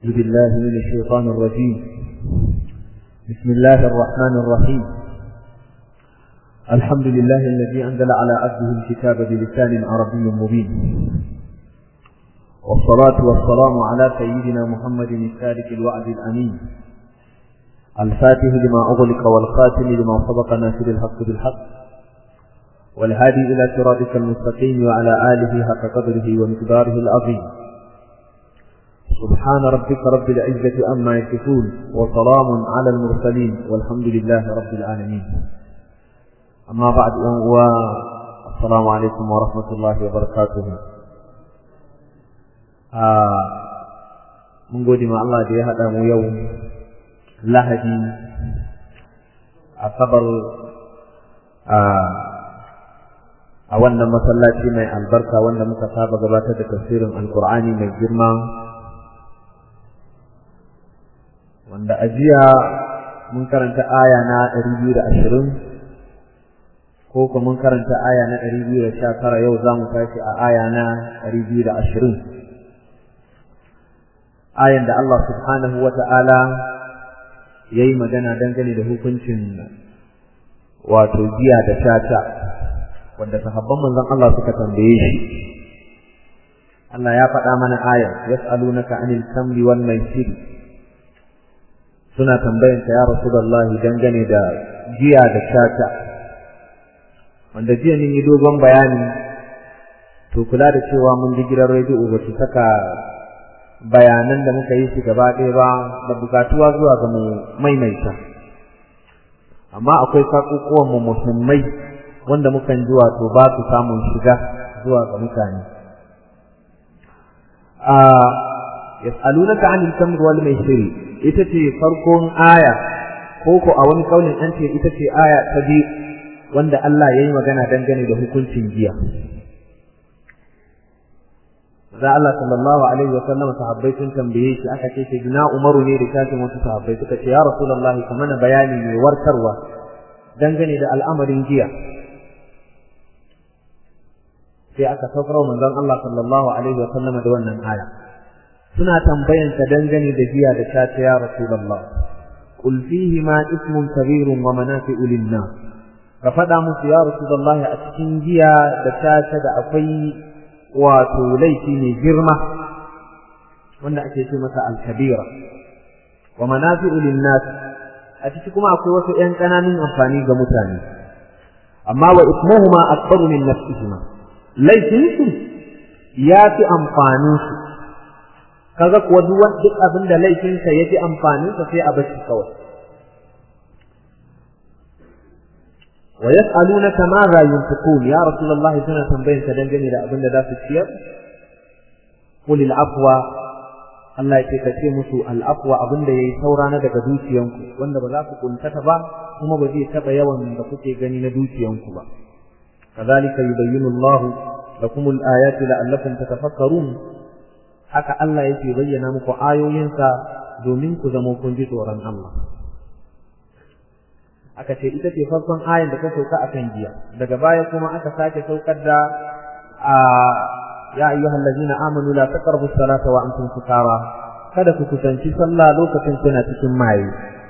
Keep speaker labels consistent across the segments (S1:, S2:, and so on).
S1: أعوذ بالله من الشيطان الرجيم بسم الله الرحمن الرحيم الحمد لله الذي أنزل على عبده الكتاب بلسان عربي مبين والصلاة والسلام على سيدنا محمد الصادق الوعد الأمين الفاتح لما أغلق والخاتم لما سبق ناصر الحق بالحق والهادي إلى صراطك المستقيم وعلى آله حق قدره ومقداره العظيم سبحان ربك رب العزة أما يصفون وسلام على المرسلين والحمد لله رب العالمين أما بعد والسلام عليكم ورحمة الله وبركاته آه من قد ما الله دي هذا يوم لهدي أصبر آه a wannan masallaci mai albarka wanda muka saba gabatar da tafsirin alkur'ani mai girma wanda a jiya mun karanta aya na 220 ko kuma mun karanta aya na 219 yau za mu tashi a aya na 220 ayan da Allah subhanahu wa ta'ala ya yi magana dangane da hukuncin wato giya da shata wanda sahabban manzon Allah suka tambaye shi Allah ya faɗa mana aya yas'alunaka anil kamri wal maisir suna tambayan ka ya rasulullah dangane da giya da shata wanda jiya mun yi dogon bayani to kula da cewa mun ji gidan rediyo ba su saka bayanan da muka yi shi gaba ɗaya ba da bukatuwa zuwa ga mu maimaita amma akwai sakukuwan mu muhimmai wanda mukan ji wato ba su samun shiga zuwa ga mutane a yas'alunaka 'anil kamr wal maisir ita ce farkon aya ko ko a wani kaulin an ce ita ce aya ta biyu wanda Allah yayi magana dangane da hukuncin giya da Allah sallallahu alaihi wa sallam sahabbai sun tambaye shi aka ce shi na Umaru ne da kafin wasu sahabbai suka ce ya Rasulullahi kamar bayani mai warkarwa dangane da al'amarin giya sai aka saukar wa manzon Allah sallallahu alaihi wa sallama da wannan aya suna tambayan ka dangane da giya da ta ta ya rasulullah qul fihi ma ismun kabirun wa manafi'u lin-nas ka faɗa musu ya rasulullah a cikin giya da ta ta da akwai wato laifi ne girma wanda ake ce masa al-kabira wa manafi'u lin-nas a ciki kuma akwai wasu ƴan ƙananun amfani ga mutane amma wa ismuhuma akbaru min nafsihima laifinsu ya fi amfaninsu kaga kuwa duk duk abin da laifinsa ya fi amfaninsa sai a bashi kawai wa yas'alunaka ma za yunfiqun ya rasulullahi suna tambayin ka dangane da abin da za su ciyar qul al afwa Allah ya ce ka ce musu al afwa abin da yayi saura na daga dukiyanku wanda ba za ku kuntata ba kuma ba zai taba yawan da kuke gani na dukiyanku ba كذلك يبين الله لكم الآيات لعلكم تتفكرون haka Allah yake bayyana muku ayoyinsa domin ku zama kun ji tsoron Allah aka ce ita ce farkon ayin da ta sauka akan giya daga baya kuma aka sake saukar da a ya ayyuhal ladzina amanu la taqrabu salata wa antum sukara kada ku kusanci sallah lokacin kuna cikin maye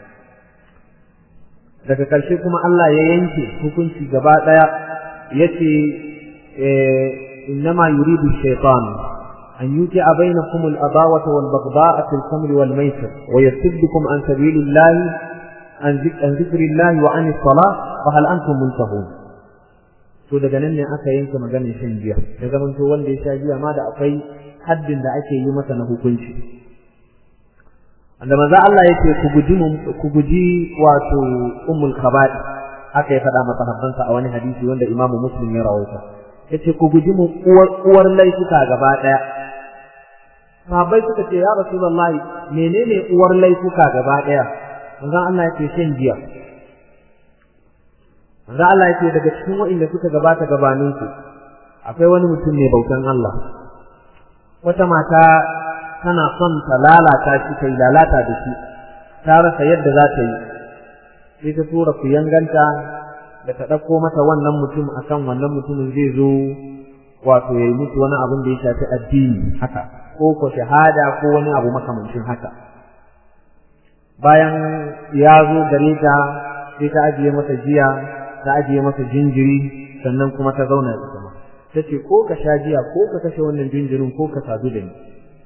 S1: daga ƙarshe kuma Allah ya yanke hukunci gaba ɗaya yace innama yuridu shaytan an yuti'a bainakum al-adawata wal baghdha'a fil khamri wal maisir wa yasuddukum an sabilillahi an dhikrillahi wa an as-salah fa hal antum muntahun to daga nan ne aka yanke maganar shan giya da zaman to wanda ya sha giya ma da akwai haddin da ake yi masa na hukunci wanda manzo Allah yake ku guji ku guji wato ummul khaba'i haka ya faɗa masa habbansa a wani hadisi wanda imamu muslim ya rawaita yace ku guji mu uwar uwar laifuka gaba daya sahabbai suka ce ya rasulullahi menene uwar laifuka gaba daya manzo Allah yake shan giya manzo Allah yake daga cikin waɗanda suka gabata gabanin ku akwai wani mutum mai bautan Allah wata mata tana son ta lalata shi ta lalata da shi ta rasa yadda za ta yi sai ta tura ku yanganta da ta ɗauko mata wannan mutum akan wannan mutumin zai zo wato ya yi musu wani abin da ya shafi addini haka ko ko shahada ko wani abu makamancin haka bayan ya zo gare ta sai ta ajiye masa jiya ta ajiye masa jinjiri sannan kuma ta zauna da kuma ta ce ko ka sha jiya ko ka kashe wannan jinjirin ko ka sadu da ni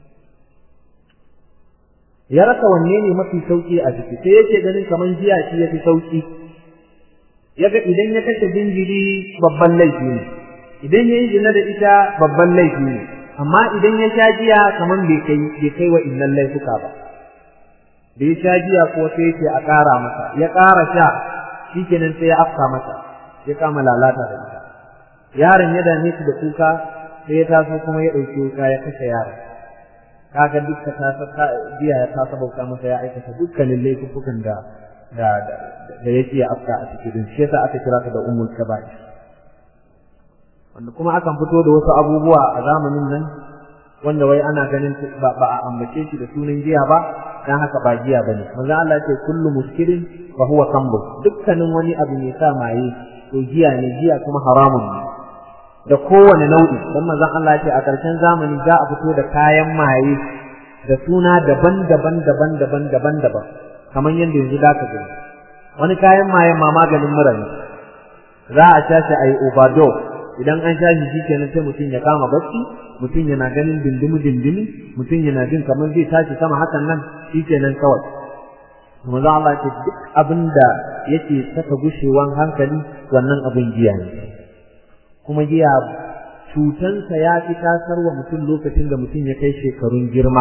S1: ya rasa wanne ne mafi sauki a ciki sai yake ganin kamar jiya shi ya fi sauki yaga idan ya kashe jinjiri babban laifi ne idan ya yi zina da ita babban laifi ne amma idan ya sha jiya kamar bai kai bai kai wa innan laifuka ba da ya sha jiya ko sai yake a ƙara masa ya ƙara sha shikenan sai ya afka masa ya kama lalata da ita yaron ya dame shi da kuka sai ya taso kuma ya ɗauki wuka ya kashe yaron kaga dukka ta jiya ya ta sabauta masa ya aikata dukkanin laifukan da da da yake afka a cikin shi yasa aka kira ta da ummul kaba'ir wanda kuma akan fito da wasu abubuwa a zamanin nan wanda wai ana ganin ba a ambace shi da sunan giya ba dan haka ba giya bane manzo Allah ce kullu muskirin fa huwa khamr dukkanin wani abu ne sa maye to giya ne giya kuma haramun ne da kowane nau'i dan manzon Allah ya ce a ƙarshen zamani za a fito da kayan maye da suna daban-daban daban-daban daban-daban kamar yadda yanzu da ka gani wani kayan mayen ma maganin mura ne za a sha shi a yi overdose idan an sha shi shikenan sai mutum ya kama bacci mutum yana ganin dindimi dindimi mutum yana jin kamar zai tashi sama hakan nan shikenan kawai manzo Allah ce duk abin da yake saka gushewan hankali wannan abin giya ne kuma giya cutansa ya fi tasarwa mutum lokacin da mutum ya kai shekarun girma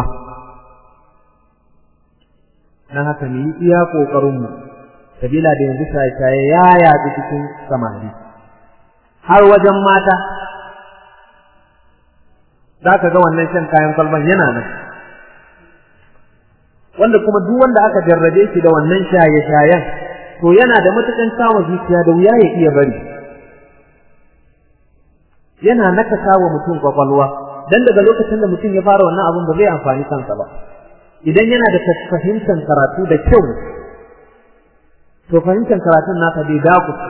S1: na haka mu yi iya ƙoƙarinmu sabila da yanzu shaye-shaye ya yaɗu cikin samari har wajen mata za ka ga wannan shan kayan kwalban yana nan wanda kuma duk wanda aka jarrabe shi da wannan shaye-shayen to yana da matukan samun zuciya da wuya ya iya bari yana nakasa wa mutum kwakwalwa dan daga lokacin da mutum ya fara wannan abun ba zai amfani kansa ba idan yana da fahimtar karatu da kyau to fahimtar karatun nasa bai dakuce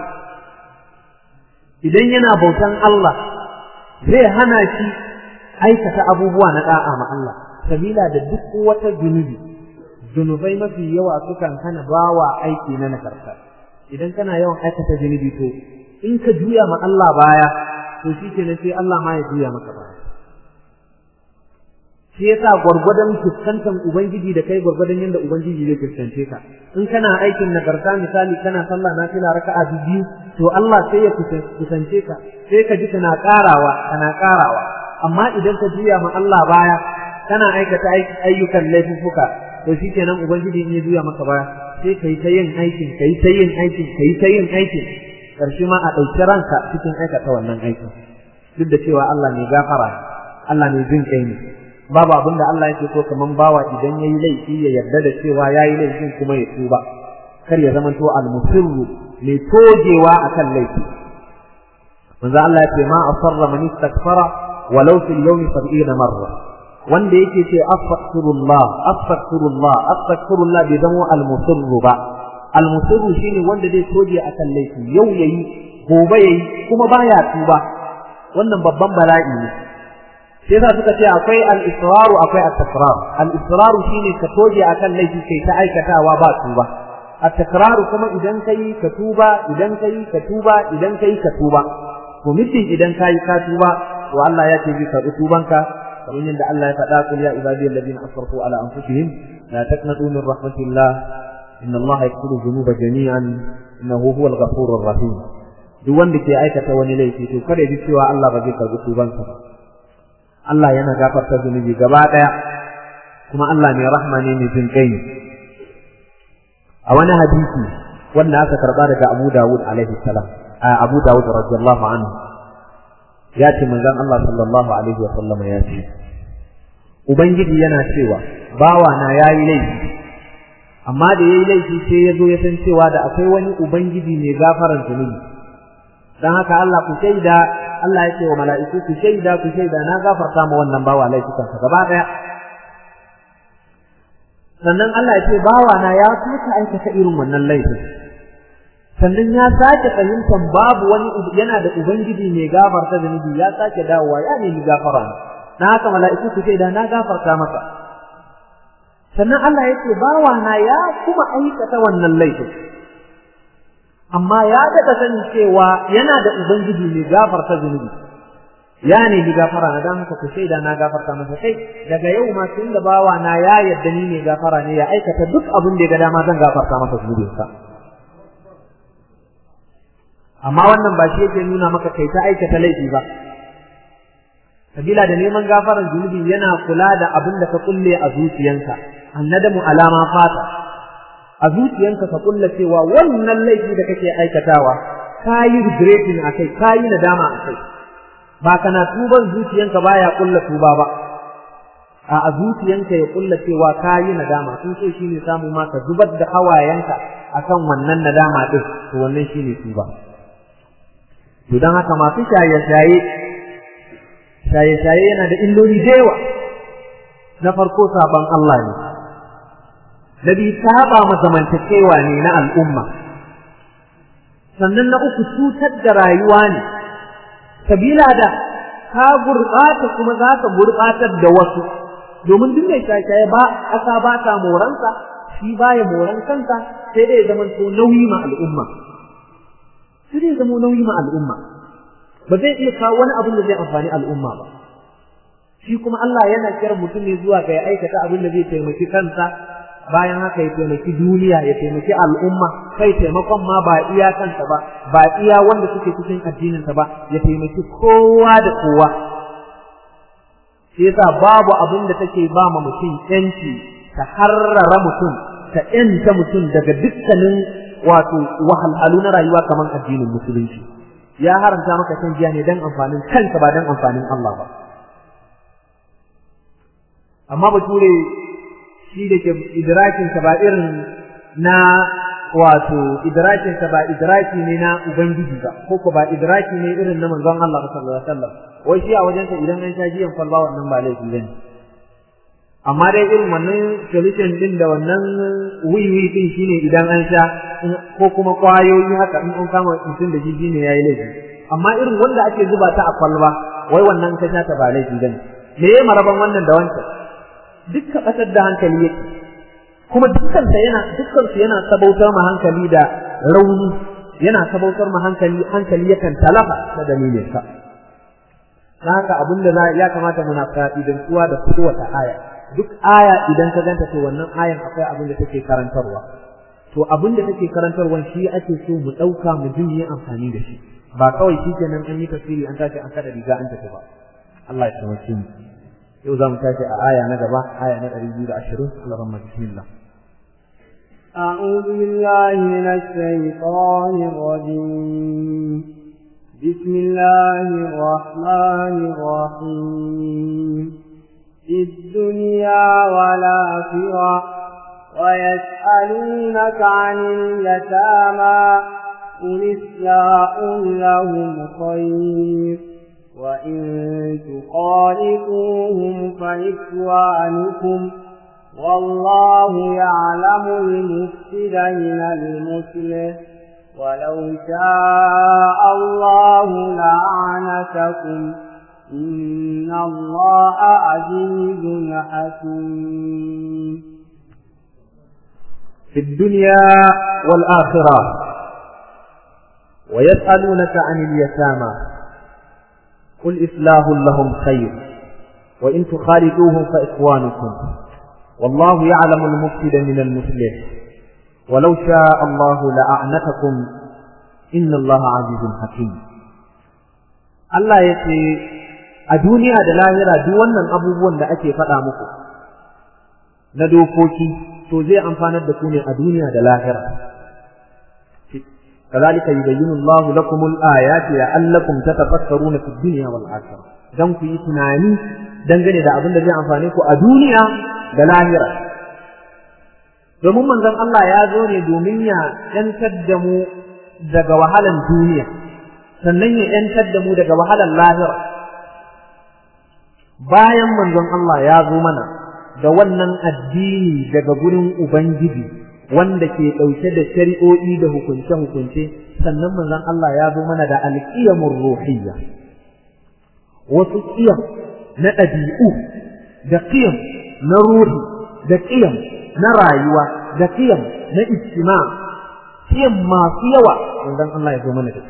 S1: idan yana bautan Allah zai hana shi aikata abubuwa na da'a ma Allah sabila da duk wata zunubi zunubai mafi yawa sukan hana bawa aiki na nagarta idan kana yawan aikata zunubi to in ka juya ma Allah baya to shi ke sai Allah ma ya juya maka baya shi yasa gwargwadon fuskantar ubangiji da kai gwargwadon yadda ubangiji zai fuskance ka in kana aikin nagarta misali kana sallah na fila raka'a biyu to Allah sai ya kusance ka sai ka ji kana karawa kana karawa amma idan ka juya ma Allah baya kana aikata ayyukan laifuka to shikenan ubangiji in ya juya maka baya sai kai ta yin aikin kai ta yin aikin kai ta yin aikin karshe ma a ɗauki ranka cikin aikata wannan aikin duk da cewa Allah ne gafara Allah ne jin kai ne babu abin da Allah yake so kaman bawa idan yayi laifi ya yarda da cewa yayi laifin kuma ya tuba kar ya zama to al-musirru mai togewa akan laifi manzo Allah ya ce ma asarra man istakfara walau fil yawmi 70 marra wanda yake ce astaghfirullah astaghfirullah astaghfirullah bai zama al-musirru ba al-musirru shine wanda zai toge akan laifi yau yayi gobe yayi kuma baya tuba wannan babban bala'i ne sai za suka ce akwai al-israru akwai at-takrar al-israru shine ka toge akan laifi kai ta aikatawa ba tuba at-takraru kuma idan kai ka tuba idan kai ka tuba idan kai ka tuba to mutum idan kai ka tuba to Allah ya ce zai karɓi tubanka kamar yadda Allah ya faɗa kul ya ibadiyal ladina asrafu ala anfusihim la taqnatu min rahmatillah inna Allah yaghfiru dhunuba jami'an innahu huwal ghafurur rahim duk wanda ke aikata wani laifi to kada ya ji cewa Allah ba zai karɓi tubansa ba Allah yana gafarta zunubi gaba ɗaya kuma Allah mai rahma ne mai jin kai a wani hadisi wanda aka karba daga Abu Dawud alaihi salam a Abu Dawud radiyallahu anhu ya ce manzon Allah sallallahu alaihi wa sallam ya ce ubangiji yana cewa bawa na yayi laifi amma da yayi laifi sai ya zo ya san cewa da akwai wani ubangiji mai gafaran zunubi dan haka Allah ku shaida Allah ya ce wa mala'iku ku shaida ku shaida na gafarta ma wannan bawa laifukan sa gaba daya sannan Allah ya ce bawa na ya tuka aikata irin wannan laifin sannan ya sake fahimtar babu wani yana da ubangiji mai gafarta zunubi ya sake dawowa ya nemi gafara na haka mala'iku su shaida na gafarta maka sannan Allah ya ce bawa na ya kuma aikata wannan laifin amma ya daɗa sanin cewa yana da ubangiji mai gafarta zunubi ya nemi gafara na dan haka ku shaida na gafarta masa kai daga yau ma tun da bawa na ya yarda ni mai gafara ne ya aikata duk abin da ya ga dama zan gafarta masa zunubinsa amma wannan ba shi yake nuna maka kai ta aikata laifi ba sabila da neman gafaran zunubi yana kula da abin da ka kulle a zuciyanka annadamu alama fata a zuciyanka ka kulla cewa wannan laifi da kake aikatawa kayi regretting akai kayi nadama akai ba kana tuban zuciyanka baya kulla tuba ba a a zuciyanka ya kulla cewa kayi nadama sun so shine samu ma ka zubar da hawayenka akan wannan nadama din to wannan shine tuba to dan haka masu shaye-shaye shaye-shaye yana da illoli da yawa na farko saban Allah ne na biyu saba ma zamantakewa ne na al'umma sannan na uku cutar da rayuwa ne sabila da ka gurɓata kuma za ka gurɓatar da wasu domin duk mai shaye-shaye ba ƙasa ba ta moransa shi baya moran kansa sai dai zama to nauyi ma al'umma sai dai zama nauyi ma al'umma ba zai iya kawo wani abin da zai amfani al'umma ba shi kuma Allah yana kira mutum ne zuwa ga ya aikata abin da zai taimaki kansa bayan haka ya taimaki duniya ya taimaki al'umma kai taimakon ma ba iya kansa ba ba iya wanda suke cikin addininsa ba ya taimaki kowa da kowa shi yasa babu abin da take ba ma mutum yanci ta harrara mutum ta yanta mutum daga dukkanin wato wahalhalu na rayuwa kamar addinin musulunci ya haramta maka shan giya ne dan amfanin kanka ba dan amfanin Allah ba amma bature shi da ke idrakinsa ba irin na wato idrakinsa ba idraki ne na ubangiji ba ko ko ba idraki ne irin na manzon Allah sallallahu alaihi wasallam wai shi a wajensa idan an sha giyan kwalba wannan ba laifi bane amma dai irin wannan solution din da wannan wiwi din shine idan an sha ko kuma kwayoyi haka in an kama mutum da shi shine yayi laifi amma irin wanda ake zuba ta a kwalba wai wannan ka sha ta ba laifi bane me ya maraban wannan da wancan dukkan ƙasar da hankali yake kuma dukkansa yana dukkansu yana sabautar ma hankali da rauni yana sabautar ma hankali hankali yakan talafa da dalilin sa haka abin da ya kamata muna fa'idantuwa da kowace aya duk aya idan ka ganta to wannan ayan akwai abin da take karantarwa to abin da take karantarwa shi ake so mu ɗauka mu ji yi amfani da shi ba kawai shi kenan an yi tafsiri an tashi an kada riga an tafi ba Allah ya taimake mu yau za mu tashi a aya na gaba aya na ɗari biyu da ashirin Allah rahma bismillah
S2: أعوذ بالله من الشيطان الرجيم بسم الله الرحمن الرحيم في الدنيا والآخرة ويسألونك عن اليتامى قل إصلاح لهم خير وإن تخالفوهم فإخوانكم والله يعلم المفسد من المصلح ولو شاء الله لعنتكم إن الله عزيز حكيم
S1: في الدنيا والآخرة ويسألونك عن اليتامى قل إصلاح لهم خير وإن تخالدوهم فإخوانكم والله يعلم المفسد من المصلح ولو شاء الله لأعنتكم إن الله عزيز حكيم Allah ya ce a duniya da lahira duk wannan abubuwan da ake faɗa muku na dokoki to zai amfanar da ku ne a duniya da lahira كذلك يبين الله لكم الآيات لعلكم تتفكرون في الدنيا والآخرة dan ku yi tunani dangane da abin da zai amfane ku a duniya da lahira domin manzon Allah ya zo ne domin ya yantar da mu daga wahalan duniya sannan ya yantar da mu daga wahalan lahira bayan manzon Allah ya zo mana da wannan addini daga gurin ubangiji wanda ke ɗauke da shari'o'i da hukunce-hukunce sannan manzon Allah ya zo mana da alƙiyamur ruhiyya wasu ƙiyam na ɗabi'u da qiyam na ruhi da qiyam na rayuwa da qiyam na ijtima qiyam masu yawa dan Allah ya zo mana da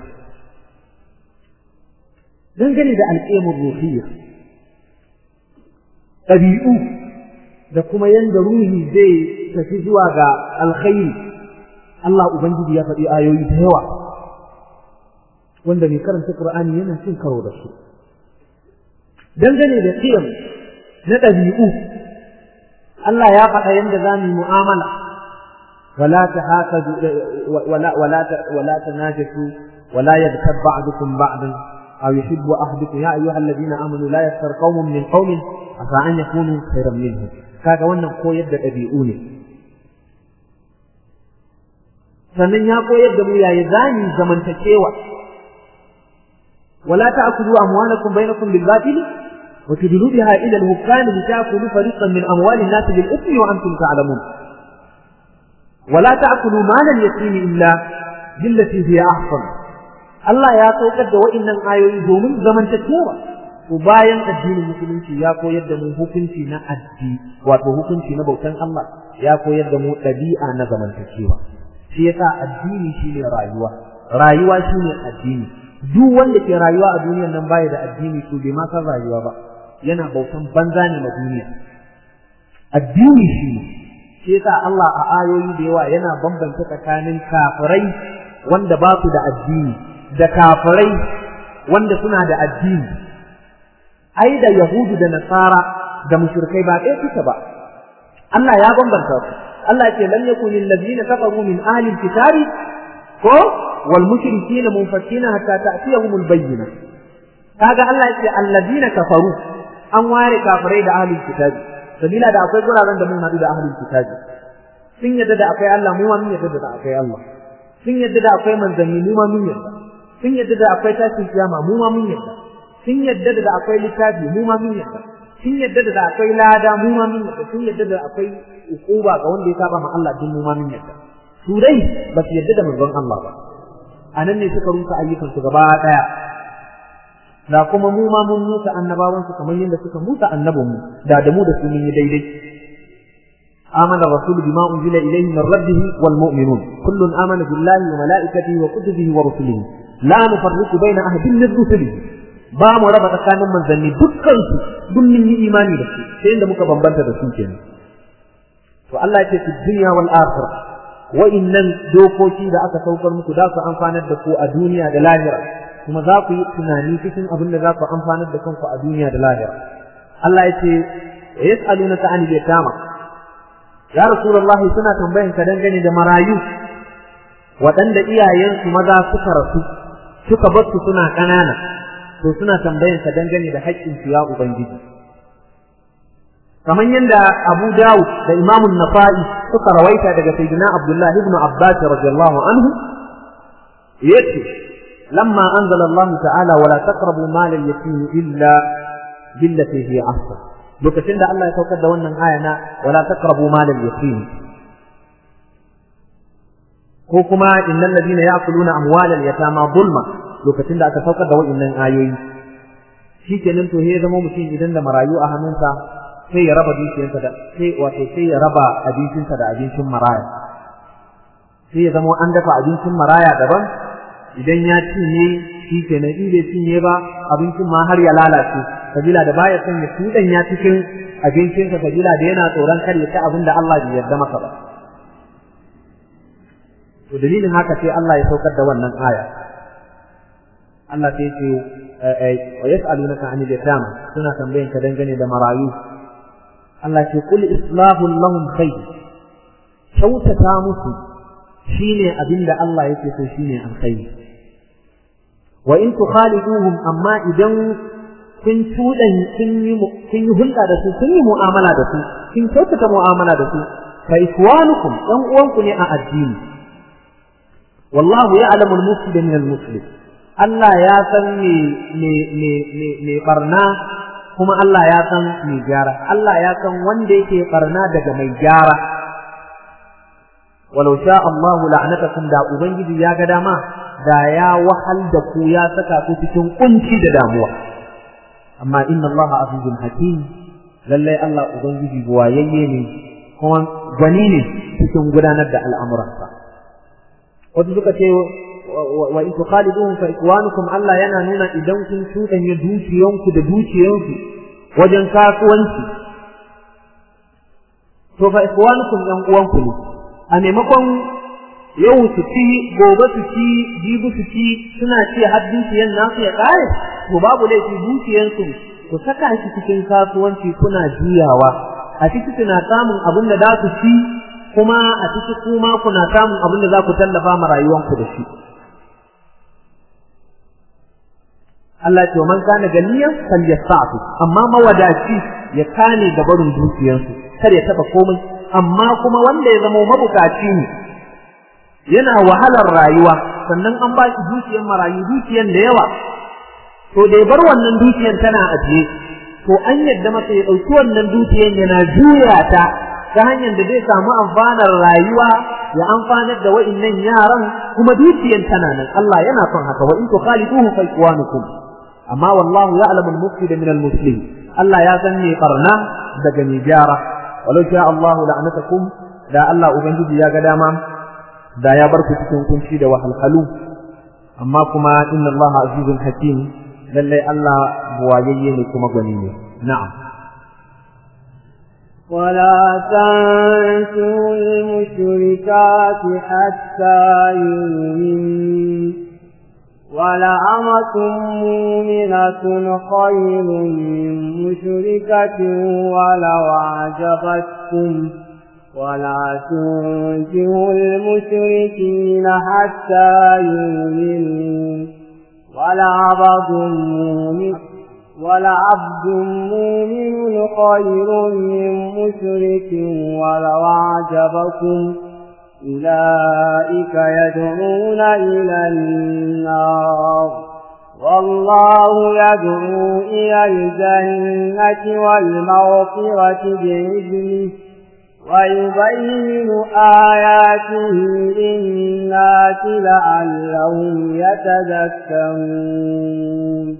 S1: dangane da alƙiyamul ruhiyya ɗabi'u da kuma yanda ruhi zai tafi zuwa ga alkhairi Allah Ubangiji ya faɗi ayoyi da yawa wanda mai karanta Qur'ani yana cin karo da su dangane da qiyam na ɗabi'u Allah ya faɗa yanda za mu mu'amala wala tahasadu wala wala wala tanajasu wala yaghtab ba'dukum ba'dan aw yuhibbu ahadukum ya ayyuhal ladina amanu la yaskhar qaumun min qaumin asa an yakunu khayran minhum kaga wannan koyar da ɗabi'u ne sannan ya koyar da mu yayi zani zamantakewa wala ta'kulu amwalakum bainakum bil batil wa tudlu biha ila al hukam li ta'kulu fariqan min amwali an-nas bil ithmi wa antum ta'lamun wala ta'kulu mal al yatim illa billati hiya ahsan Allah ya saukar da wa'annan ayoyi domin zamantakewa to bayan addinin musulunci ya koyar da mu hukunci na addini wato hukunci na bautan Allah ya koyar da mu ɗabi'a na zamantakewa shi yasa addini shine rayuwa rayuwa shine addini duk wanda ke rayuwa a duniyar nan baya da addini to bai ma san rayuwa ba yana bautan banza ne na duniya addini shine shi yasa Allah a ayoyi da yawa yana bambanta tsakanin kafirai wanda ba su da addini da kafirai wanda suna da addini ai da yahudu da nasara da mushrikai ba ɗaya suke ba Allah ya bambanta su Allah ce lam yakun alladhina kafaru min ahli alkitabi ko wal mushrikina munfakina hatta ta'tiyahum albayyinah kaga Allah ce alladhina kafaru an ware kafirai da ahli alkitabi sabila da akwai guraren da mun hadu da ahli alkitabi sun yadda da akwai Allah mu ma mun yadda da akwai Allah sun yadda da akwai manzanni mu ma mun yadda sun yadda da akwai tashin kiyama mu ma mun yadda sun yadda da akwai littafi mu ma mun yadda sun yadda da akwai lada mu ma mun yadda sun yadda da akwai ukuba ga wanda ya saba ma Allah din mu ma mun yadda su dai ba su yadda da manzon Allah ba anan ne suka rusa ayyukan su gaba daya da kuma mu ma mun musa annabawan su kamar yadda suka musa annabin mu da da mu da su mun yi daidai آمن الرسول بما أنزل إليه من ربه والمؤمنون كل آمن بالله وملائكته وكتبه ورسله لا نفرق بين أحد من رسله ba mu raba tsakanin manzanni dukkan su duk mun yi imani da su sai inda muka bambanta da su kenan to Allah ya ce fi dunya wal akhirah wa'innan dokoki da aka saukar muku za su amfanar da ku a duniya da lahira kuma za ku yi tunani cikin abin da za ku amfanar da kanku a duniya da lahira Allah ya ce yas'alunaka anil yatama ya rasulullah suna tambayan ka dangane da marayu waɗanda iyayensu maza suka rasu suka bar su suna ƙanana to suna tambayan ka dangane da haƙƙin su ya ubangiji kamar yadda Abu Dawud da Imam Nasa'i suka rawaita daga Sayyidina Abdullah ibn Abbas radiyallahu anhu yace lamma anzala Allah ta'ala wala taqrabu mal al-yatim illa billati hiya ahsan lokacin da Allah ya saukar da wannan aya na wala taqrabu mal al-yatim ko kuma innal ladina ya'kuluna amwal al-yatama zulma lokacin da aka saukar da wa'annan ayoyi shikenan to ya zama mutum idan da marayu a hannunsa sai ya raba dukiyarsa da sai wato sai ya raba abincinsa da abincin maraya sai ya zama an dafa abincin maraya daban idan ya cinye shi kenan in bai cinye ba abincin ma har ya lalace sabila da baya son ya tudan ya cikin abincinsa sabila da yana tsoron kar ya ci abin da Allah bai yarda masa ba to dalilin haka sai Allah ya saukar da wannan aya Allah sai ce wa yas'alunaka 'anil yatama suna tambayan ka dangane da marayu Allah ce kul islahu lahum khair kyautata musu shine abinda Allah yake so shine alkhairi wa in tukhaliduhum amma idan kun tudan kun yi kun yi hulɗa da su kun yi mu'amala da su kun kyautata mu'amala da su fa ikwanukum dan uwanku ne a addini wallahu ya'lamu al-mufsida min al-muslim Allah ya san me me me me barna kuma Allah ya san mai gyara Allah ya san wanda yake barna daga mai gyara walau sha Allah la'anatakum da ubangiji ya ga dama da ya wahal da ku ya saka ku cikin kunci da damuwa amma inna Allah azizun hakim lalle Allah ubangiji buwayayye ne kuma gwani ne cikin gudanar da al'amuransa wasu suka ce wa in tukhaliduhum fa ikwanukum Allah yana nuna idan kun tudanya dukiyanku da dukiyansu wajen kasuwanci to fa ikwanukum yan uwanku ne a maimakon yau su ci gobe su ci jibi su ci suna ci har dukiyan nasu ya kare to babu laifi dukiyansu ku saka shi cikin kasuwanci kuna juyawa a ciki kuna samun abin da za ku ci kuma a ciki kuma kuna samun abin da za ku tallafa ma rayuwanku da shi Allah ce man kana ganiyan falyasta'fu amma mawadaci ya kane da barin dukiyarsu kar ya taba komai amma kuma wanda ya zama mabukaci ne yana wahalar rayuwa sannan an ba shi dukiyar marayu dukiyar da yawa to da ya bar wannan dukiyar tana ajiye to an yadda masa ya ɗauki wannan dukiyar yana juya ta ta hanyar da zai samu amfanar rayuwa ya amfanar da wa'innan yaran kuma dukiyar tana nan Allah yana son haka wa in tukhaliduhu fa ikwanukum amma wallahu ya'lamu al-mufsid min al-muslim Allah ya san me barna daga mai gyara walau sha Allah la'anatakum da Allah ubangiji ya ga dama da ya bar ku cikin kunci da wahalhalu amma kuma inna Allah azizun hakim lallai Allah buwayayye ne kuma gwani ne na'am
S2: ولا تنسوا المشركات حتى يؤمنوا ولأمة مؤمنة خير من مشركة ولو أعجبتكم ولا تنجهوا المشركين حتى يؤمنوا ولعبد مؤمن ولعبد مؤمن خير من مشرك ولو أعجبكم أولئك يدعون إلى النار والله يدعو إلى الجنة والمغفرة بإذنه ويبين آياته للناس لعلهم يتذكرون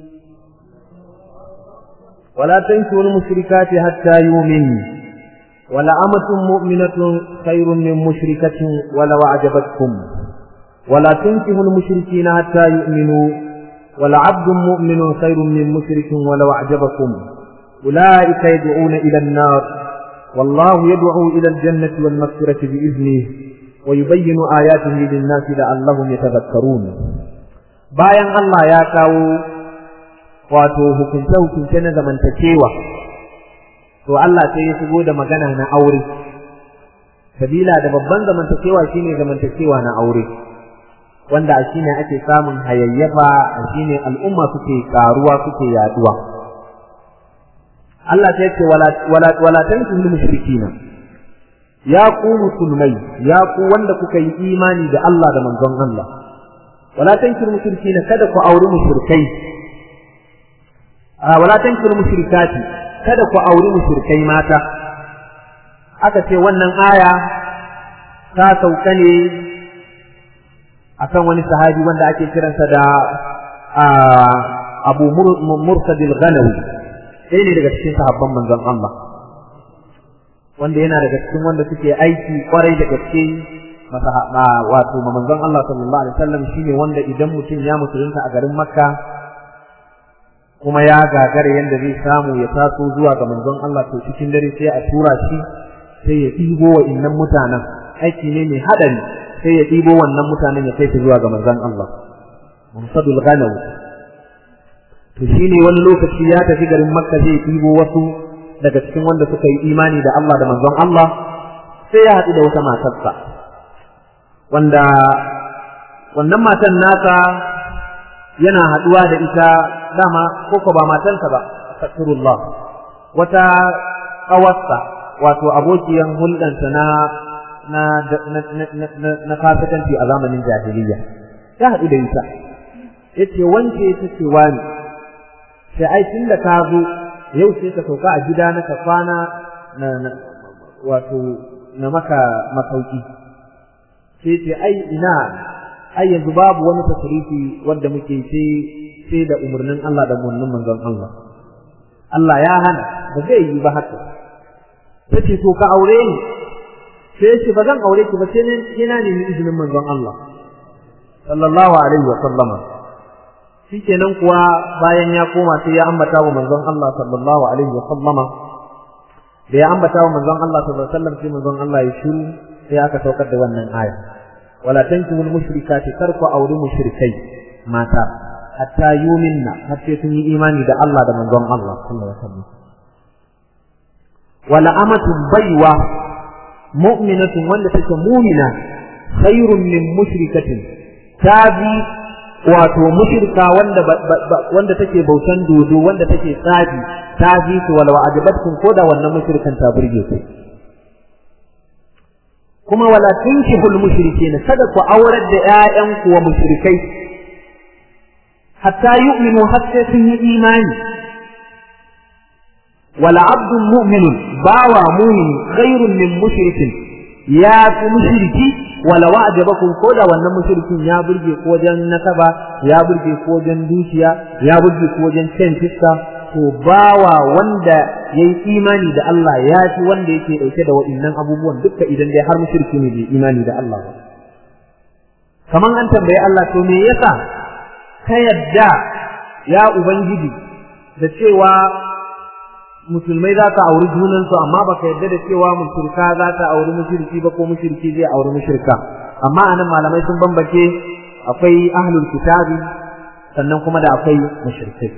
S1: ولا تنكروا المشركات حتى يؤمنوا ولأمة مؤمنة خير من مشركة ولو أعجبتكم ولا تنكروا المشركين حتى يؤمنوا ولعبد مؤمن خير من مشرك ولو أعجبكم أولئك يدعون إلى النار والله يدعو إلى الجنة والمغفرة بإذنه ويبين آياته للناس لعلهم يتذكرون bayan Allah ya kawo wato hukunce-hukunce na zamantakewa to Allah sai ya shigo da magana na aure sabila da babban zamantakewa shine zamantakewa na aure wanda a shine ake samun hayayyafa a shine al'umma suke karuwa suke yaduwa Allah ta yace wala wala wala tankihu mushrikina ya ku musulmai ya ku wanda kuka yi imani da Allah da manzon Allah wala tankihu mushrikina kada ku auri mushrikai a wala tankihu mushrikati kada ku auri mushrikai mata aka ce wannan aya ta sauka ne akan wani sahabi wanda ake kiransa da Abu Mursad al-Ghanawi ɗaya ne daga cikin sahabban manzon Allah wanda yana daga cikin wanda suke aiki kwarai da gaske wato manzon Allah sallallahu alaihi wasallam shine wanda idan mutum ya musulunta a garin Makka kuma ya gagara yanda zai samu ya taso zuwa ga manzon Allah to cikin dare sai a tura shi sai ya ɗibo wa innan mutanen aiki ne mai haɗari sai ya ɗibo wannan mutanen ya kai su zuwa ga manzon Allah Musadul Ghanaw to shine wani lokaci ya tafi garin Makka zai ɗibo wasu daga cikin wanda suka yi imani da Allah da manzon Allah sai ya haɗu da wata matarsa wanda wannan matan nasa yana haɗuwa da ita dama ko ba matansa ba astaghfirullah wata ƙawarsa wato abokiyan hulɗansa na na na na fasikanci a zamanin jahiliya ya haɗu da ita yace wance ta ce wani sai ai tun da ka zo yau sai ka sauka a gida na ka kwana na wato na maka masauki sai ce ai ina ai yanzu babu wani tasrifi wanda muke sai sai da umarnin Allah da umarnin manzon Allah Allah ya hana ba zai yi ba haka tace to ka aure ni sai ce ba zan aure ki ba sai ina nemi izinin manzon Allah sallallahu alaihi wa sallama shikenan kuwa bayan ya koma sai ya ambata wa manzon Allah sallallahu alaihi wa sallama da ya ambata wa manzon Allah sallallahu alaihi wa sallam sai manzon Allah ya shiru sai aka saukar da wannan aya wala tankihul mushrikati tarku auri mushrikai mata hatta yuminna har sai sun yi imani da Allah da manzon Allah sallallahu alaihi wa sallam wala amatun baiwa mu'minatun wanda take mu'mina khairun min mushrikatin tabi wato mushrika wanda wanda take bautan dodo wanda take tsafi tabi to wala wa'ajabatkum koda wannan mushrikan ta burge ku kuma wala tunkihul mushrikin kada ku aurar da ƴaƴan ku wa mushrikai hatta yu'minu hatta sun yi imani wala abdun mu'minun bawa mu'min khairun min mushrikin ya fi mushriki wala wa'jabakum ko da wannan mushrikin ya burge ko wajen nasaba ya burge ko wajen dukiya ya burge ko wajen cin fiska to bawa wanda yayi imani da Allah ya fi wanda yake dauke da wa'annan abubuwan dukka idan dai har mushriki ne bai imani da Allah ba kaman an tambaye Allah to me yasa ka yadda ya ubangiji da cewa musulmai za ka auri junansu amma baka yarda da cewa mushrika za ta auri mushriki ba ko mushriki zai auri mushrika amma anan malamai sun bambance akwai ahlul kitabi sannan kuma da akwai mushrikai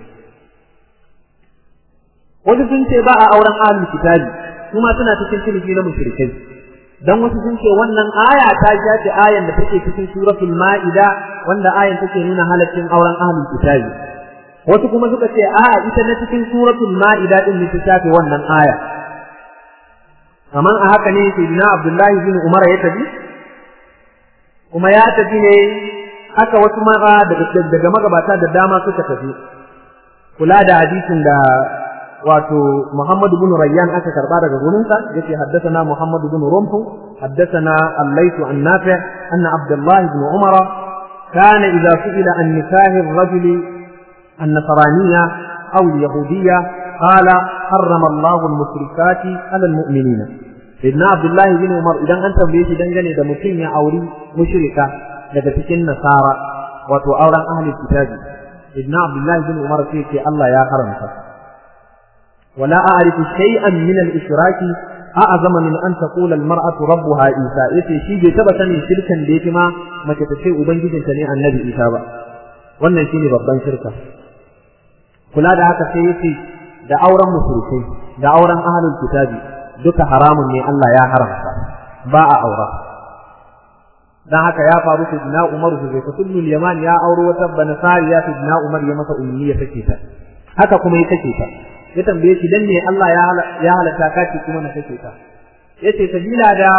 S1: wasu sun ce ba a auren ahlul kitabi kuma suna cikin ciniki na mushrikai dan wasu sun ce wannan aya ta shafi ayan da take cikin suratul ma'ida wanda ayan take nuna halaccin auren ahlul kitabi wasu kuma suka ce a ita na cikin suratul ma'ida din ne ta shafe wannan aya kaman a haka ne sayyidina abdullahi bin umar ya tafi kuma ya tafi ne haka wasu maza daga daga magabata da dama suka tafi kula da hadisin da wato Muhammad bin Rayyan aka karba daga gurinsa yace haddathana Muhammad bin Rumhu haddathana Al-Layth an Nafi' anna Abdullah bin Umar كان إذا سئل عن نكاح الرجل النصرانية أو اليهودية قال حرم الله المشركات على المؤمنين سيدنا عبد الله بن عمر إذا أنت بيجي دنجني ده متين يا أولي مشركة daga cikin nasara wato auren ahli kitabi ibn abdullahi bin umar sai ce Allah ya haramta wala a'rifu shay'an min al-ishraki a'zama min an taqula al-mar'atu rabbuha isa yace shi bai taba sanin shirkan da yake ma mace ta ce ubangijinta ne annabi isa ba wannan shine babban shirka kula da haka sai yace da auren musulmai da auren ahlul kitabi duka haramun ne Allah ya haramta ba a aura dan haka ya faru su dina Umar su zai kullul yaman ya auro wata banasari ya su dina Umar ya masa ummi ya take ta haka kuma ya take ta ya tambaye shi dan ne Allah ya ya halata ka ce kuma na take ta yace sabila da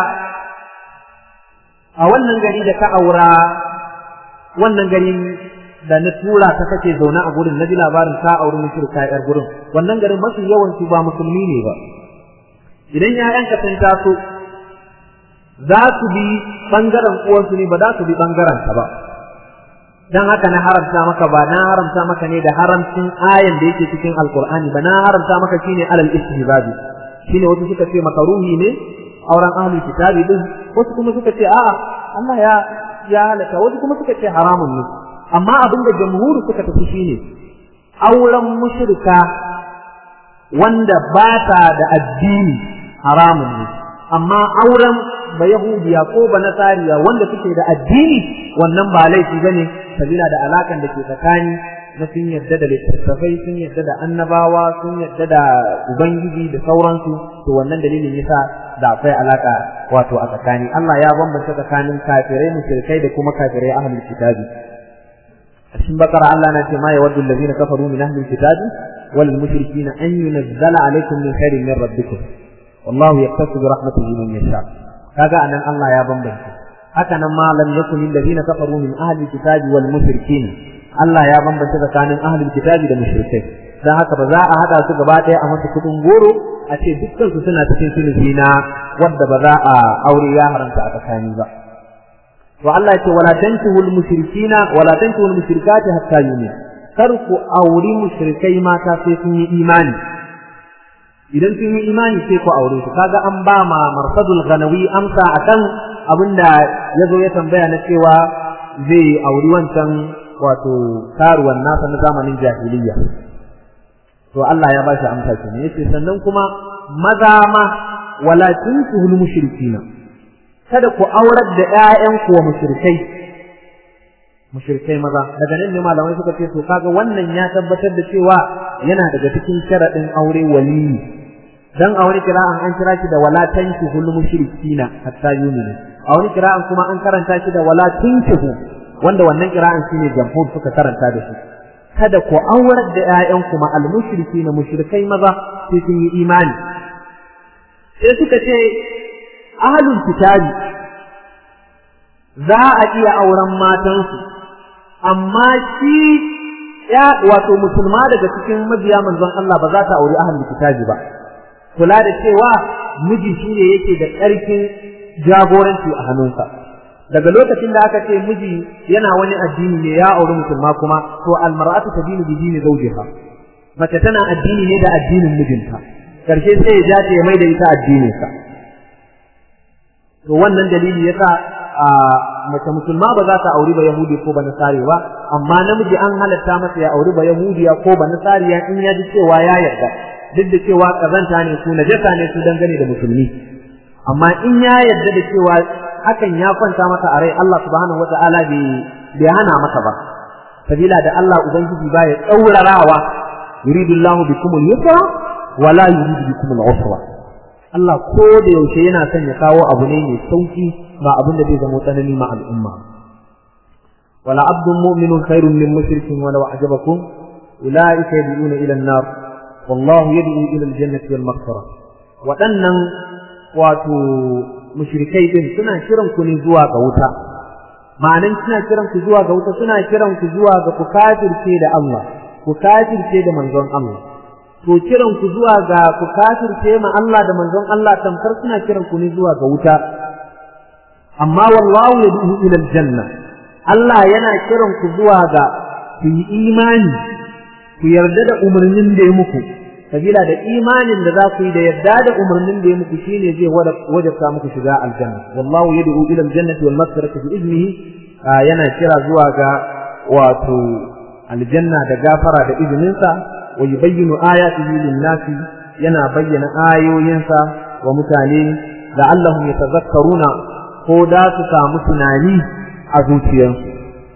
S1: a wannan gari da ka aura wannan gari da na tura ta kake zaune a gurin na ji labarin ka auri mushrika yar gurin wannan garin mafi yawan su ba musulmi ne ba idan ƴaƴanka sun taso za su bi bangaren uwansu ne ba za su bi bangaren ka ba dan haka na haramta maka ba na haramta maka ne da haramcin ayan da yake cikin alqur'ani ba na haramta maka shine alal istihbabi shine wasu suka ce maka ruhi ne auren ahlul kitabi din wasu kuma suka ce a'a Allah ya ya halaka wasu kuma suka ce haramun ne amma abin da jamhuri suka tafi shine auren mushrika wanda ba ta da addini haramun ne amma auren ba yahudiya ko ba nasariya wanda suke da addini wannan ba laifi bane sabila da alakan da ke tsakani na sun yarda da littattafai sun yarda da annabawa sun yarda da ubangiji da sauransu to wannan dalilin yasa da akwai alaka wato a tsakani Allah ya bambanta tsakanin kafirai mushrikai da kuma kafirai ahlul kitabi a cikin bakara Allah na ce ma yawaddu allazina kafaru min ahlil kitabi wal mushrikina an yunzala alaykum min khairin min rabbikum wallahu yaqtasu bi rahmatihi man yasha kaga anan Allah ya bambanta haka nan ma lam yakun allazina kafaru min ahli kitabi wal mushrikin Allah ya bambanta tsakanin ahli kitabi da mushrikai dan haka ba za a hada su gaba daya a masa kudin goro a ce dukkan su suna cikin sulhi na wanda ba za a aure ya haramta a tsakani ba to Allah ya ce wala tankihul mushrikina wala tankihul mushrikati hatta yu'min kar ku auri mushrikai mata sai sun yi imani idan sun yi imani sai ku aure su kaga an ba ma marsadul ganawi amsa akan abinda ya zo ya tambaya na cewa zai auri wancan wato karuwan nasa na zamanin jahiliya to Allah ya ba shi amsa kenan yace sannan kuma maza ma wala tunkuhul mushrikina kada ku aurar da ƴaƴanku wa mushrikai mushrikai maza daga nan ne malamai suka ce to kaga wannan ya tabbatar da cewa yana daga cikin sharadin aure waliyi dan a wani kira'an an kira shi da wala tankihul mushrikina hatta yuminu a wani kira'an kuma an karanta shi da wala tunkihu wanda wannan kira'an shine jamhur suka karanta da shi kada ku aurar da ƴaƴan kuma al mushrikina mushrikai maza sai sun yi imani sai suka ce ahlul kitabi za a iya auren matansu amma shi ya wato musulma daga cikin mabiya manzon Allah ba za ta auri ahlul kitabi ba kula da cewa miji shine yake da ƙarfin jagoranci a hannunsa daga lokacin da aka ce miji yana wani addini ne ya auri musulma kuma to almar'atu tadinu bi dini zawjiha mace tana addini ne da addinin mijinta karshe sai ya jace ya maida ita addinin sa to wannan dalili yasa a mace musulma ba za ta auri ba yahudi ko ba nasari ba amma namiji an halatta masa ya auri ba yahudiya ko ba nasariya in ya ji cewa ya yarda duk da cewa kazanta ne su najasa ne su dangane da musulmi amma in ya yarda da cewa hakan ya kwanta masa a rai Allah subhanahu wataala bai bai hana masa ba sabila da Allah ubangiji ba ya tsaurarawa yuridu Allahu bikum al-yusra wa la yuridu bikum al-usra Allah ko da yaushe yana son ya kawo abu ne mai sauki ba abin da zai zama tsanani ma al'umma wala abdun mu'minun khairun min mushrikin walau ajabakum ulaika yad'una ila an-nar wallahu yad'u ila al-jannati wal maghfirah waɗannan wato mushrikai din suna kiran ku ne zuwa ga wuta ma'anan suna kiran ku zuwa ga wuta suna kiran ku zuwa ga ku kafirce da Allah ku kafirce da manzon Allah to kiran ku zuwa ga ku kafirce ma Allah da manzon Allah tamkar suna kiran ku ne zuwa ga wuta amma wallahu yad'u ila aljanna Allah yana kiran ku zuwa ga ku yi imani ku yarda da umarnin da ya muku sabila da imanin da za ku yi da yarda da umarnin da ya muku shine zai wajabta muku shiga aljanna wallahu yad'u ila aljannati wal maghfirati bi iznihi yana kira zuwa ga wato aljanna da gafara da izininsa wa yubayyinu ayatihi lin-nasi yana bayyana ayoyinsa wa mutane la'allahum yatazakkaruna ko da su samu tunani a zuciyarsu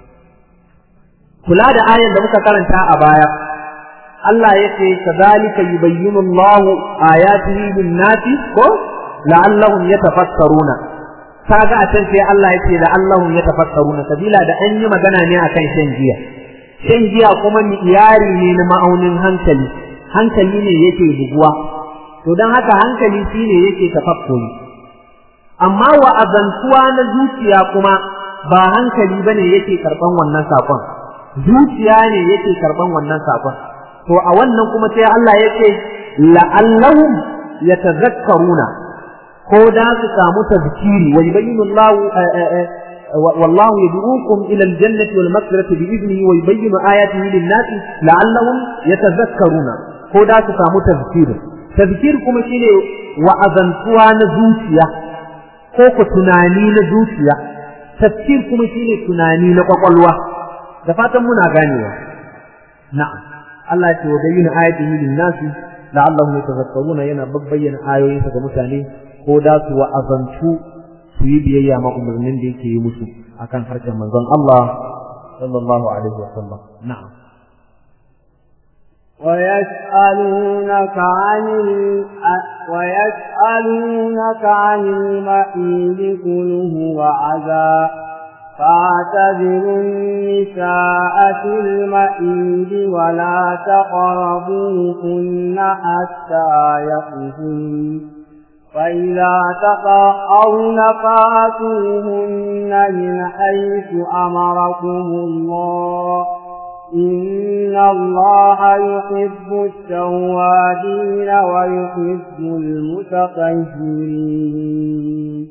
S1: kula da ayan da muka karanta a baya Allah ya ce kadhalika yubayyinu Allahu ayatihi lin-nasi ko la'allahum yatafakkaruna kaga a can sai Allah ya ce la'allahum yatafakkaruna sabila da an yi magana ne akan shan giya shan giya kuma iyari ne na ma'aunin hankali hankali ne yake buguwa to dan haka hankali shine yake tafakkuri amma wa azantuwa na zuciya kuma ba hankali bane yake karban wannan sakon zuciya ne yake karban wannan sakon to a wannan kuma sai Allah yake la'allahum yatazakkaruna ko da su samu tazkiri wa yubayyinu Allah والله يدعوكم إلى الجنة والمغفرة بإذنه ويبين آياته للناس لعلهم يتذكرون هو ده تسامو تذكير تذكير كما شيء وأذنتوا نزوتيا كوكو تناني نزوتيا تذكير كما شيء تناني نقوقلوا دفاتا منا غانيوا نعم الله يبين آياته للناس لعلهم يتذكرون ينا ببين آيوين سكمتاني ko da su wa'azantu su yi biyayya ma umarnin da yake yi musu akan harshen manzon Allah sallallahu alaihi wa sallam na'am
S2: ويسألونك عن ال... ويسألونك عن المحيض قل هو عذا فاعتزلوا النساء في المحيض ولا تقربوهن حتى يطهرن فإذا تطهرن فاتوهن من حيث أمركم الله إن الله يحب التوابين ويحب المتطهرين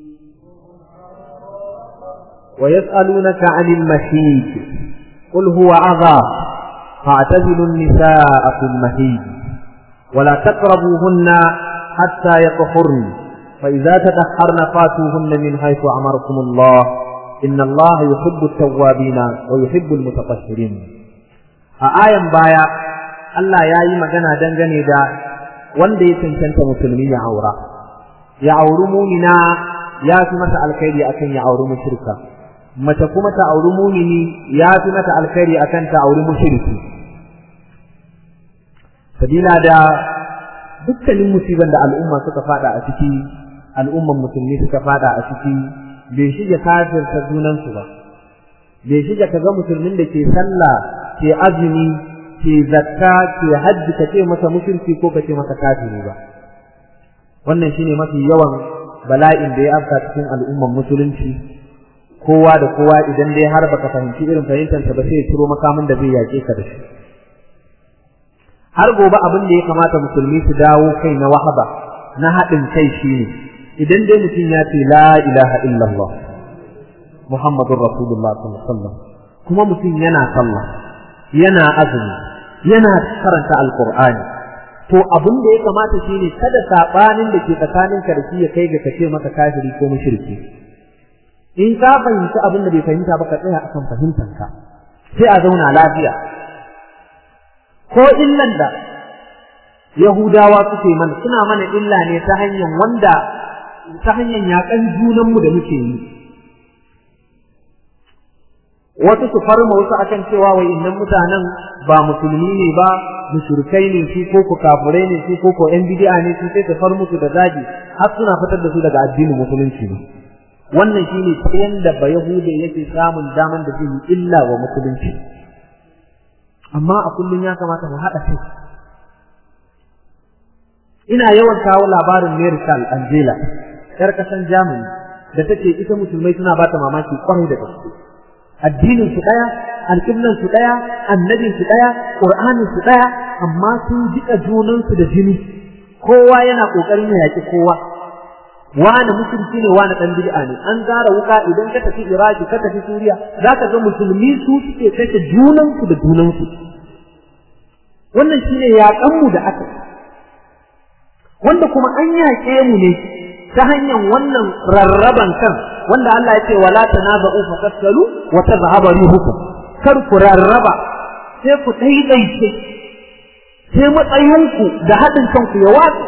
S1: ويسألونك عن المحيط قل هو عذاب فاعتزلوا النساء في المحيط ولا تقربوهن حتى يطهرن فإذا تطهرن فاتوهن من حيث أمركم الله إن الله يحب التوابين ويحب المتطهرين آية بايا Allah ya yi magana dangane da wanda ya cancanta musulmi ya aura, ya auri mumina ya fi mata alkhairi akan ya auri mushrika, mace kuma ta auri mumini ya fi mata alkhairi akan ta auri mushriki. Sabila da dukkanin musibar da al'umma suka fada a ciki, al'umman musulmi suka fada a ciki, bai shige kafirta junansu ba. Bai shige ka ga musulmin da ke sallah, ke azumi, ke zakka ke hajji ka ce masa mushriki ko ka ce masa kafiri ba wannan shine mafi yawan bala'in da ya afka cikin al'umman musulunci kowa da kowa idan dai har baka fahimci irin fahimtar ba sai ya ciro makamin da zai yaƙe ka da shi har gobe abin da ya kamata musulmi su dawo kai na wahaba na haɗin kai shine idan dai mutum ya ce la ilaha illallah muhammadur rasulullah sallallahu alaihi wasallam kuma mutum yana sallah yana azumi yana karanta alqur'ani to abin da ya kamata shine kada sabanin da ke tsakaninka da shi ya kai ga kace maka kafiri ko mushriki in ka fahimci abin da bai fahimta ba ka tsaya akan fahimtanka sai a zauna lafiya ko illan da yahudawa suke mana suna mana illa ne ta hanyar wanda ta hanyar yakan junanmu da muke yi wasu su farma wasu akan cewa wai innan mutanen ba musulmi ne ba mushrikai ne su ko ku kafirai ne su ko ko yan bid'a ne su sai su far musu da zagi har suna fitar da su daga addinin musulunci ne wannan shine tsayen da ba yahude yake samun daman da zai yi illa wa musulunci amma a kullum ya kamata mu haɗa kai ina yawan kawo labarin Merical Angela yar kasan Germany da take ita musulmai suna bata mamaki kwarai da gaske addinin su daya alƙiblan su daya annabin su daya qur'anin su daya amma sun jika junan su da jini kowa yana kokarin ya yaki kowa wani musulci ne wani dan bid'a ne an zara wuka idan ka tafi iraki ka tafi suriya zaka ga musulmi su suke kashe junan su da junan su wannan shine yaƙan mu da aka wanda kuma an yaƙe mu ne ta hanyar wannan rarraban kan wanda Allah ya ce wala tanaza'u fatafsalu wa tadhhabu rihukum kar ku rarraba sai ku daidaice sai matsayinku da haɗin kanku ya watsa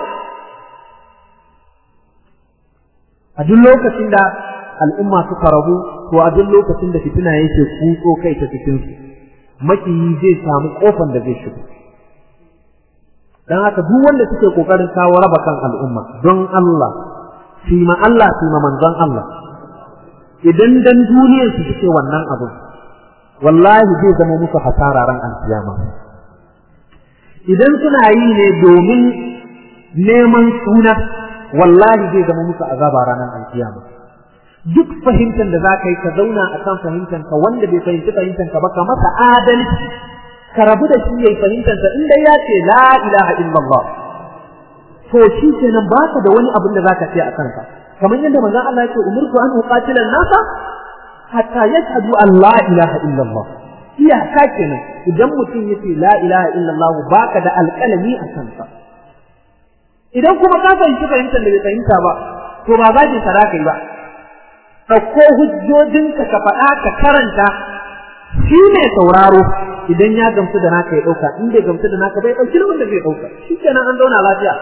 S1: a duk lokacin da al'umma suka rabu to a duk lokacin da fitina yake kutso kai ta cikin su makiyi zai samu kofan da zai shigo dan haka duk wanda suke kokarin kawo raba kan al'umma don Allah fi ma Allah fi ma manzon Allah idan dan duniyar su suke wannan abu wallahi zai zama musu hasara ran alkiyama idan suna yi ne domin neman suna wallahi zai zama musu azaba ranar alkiyama duk fahimtar da za ka yi ka zauna a kan fahimtar ka wanda bai fahimci fahimtar ka ba ka masa adalci ka rabu da shi yayi fahimtar sa inda ya ce la ilaha illallah to shi kenan baka da wani abin da zaka ce a kanka kamar yadda manzon Allah yake umurtu an uqatila an-nasa hatta yashhadu an la ilaha illallah iyaka kenan idan mutum yace la ilaha illallah baka da alƙalami a kansa idan kuma ka fahimci fahimtar da bai fahimta ba to ba zaki saraka ba ɗauko hujjojinka ka faɗa ka karanta shi ne sauraro idan ya gamsu da naka ya ɗauka in bai gamsu da naka bai ɗauki wanda zai ɗauka shi kenan an zauna lafiya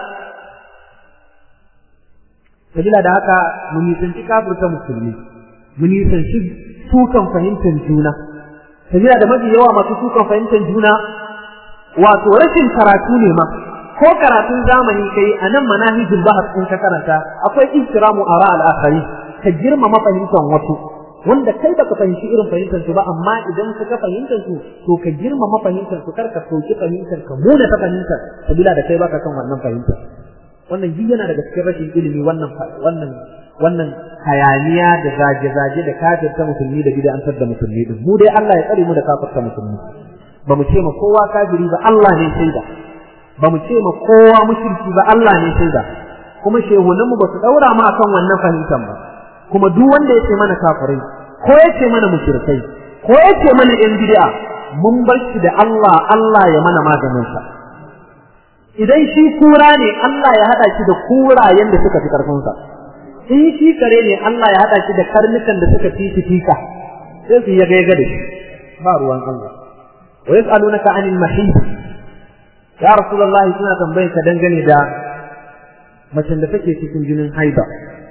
S1: sabila da haka mu nisanci kafirta musulmi mu nisanci sukan fahimtar juna sabila da mafi yawa masu sukan fahimtar juna wato rashin karatu ne ma ko karatun zamani kai a nan manahijul bahas in ka karanta akwai ihtiramu ara al-akhari ka girmama fahimtar wasu wanda kai baka fahimci irin fahimtar su ba amma idan ka ga fahimtar su to ka girmama fahimtar su kar ka soki fahimtar ka muna ta fahimtar sabila da kai baka kan wannan fahimtar wannan duk yana daga cikin rashin ilimi wannan wannan wannan hayaniya da zage-zage da kafirta musulmi da bid'antar da musulmi din mu dai Allah ya tsare mu da kafirta musulmi ba mu ce ma kowa kafiri ba Allah ne shaida ba mu ce ma kowa mushriki ba Allah ne shaida kuma shehunan mu ba su daura mu akan wannan fahimtar ba kuma duk wanda ya ce mana kafirai ko ya ce mana mushrikai ko ya ce mana yan bid'a mun bar shi da Allah Allah ya mana maganin sa idan shi kura ne Allah ya hada shi da kurayen da suka fi karfinsa in shi kare ne Allah ya hada shi da karnukan da suka fi fika sai su ya gaiga da shi ba ruwan Allah wa yas'alunaka 'anil mahid ya rasulullahi suna tambayar ka dangane da macen da take cikin jinin haida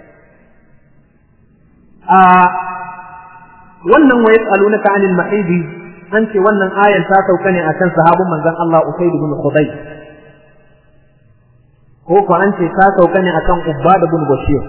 S1: a wannan wa yas'alunaka 'anil mahid an ce wannan ayan ta sauka ne akan sahabban manzon Allah Usayd ibn Khudayr ko ko an ce ta sauka ne akan Ubbad ibn Bashir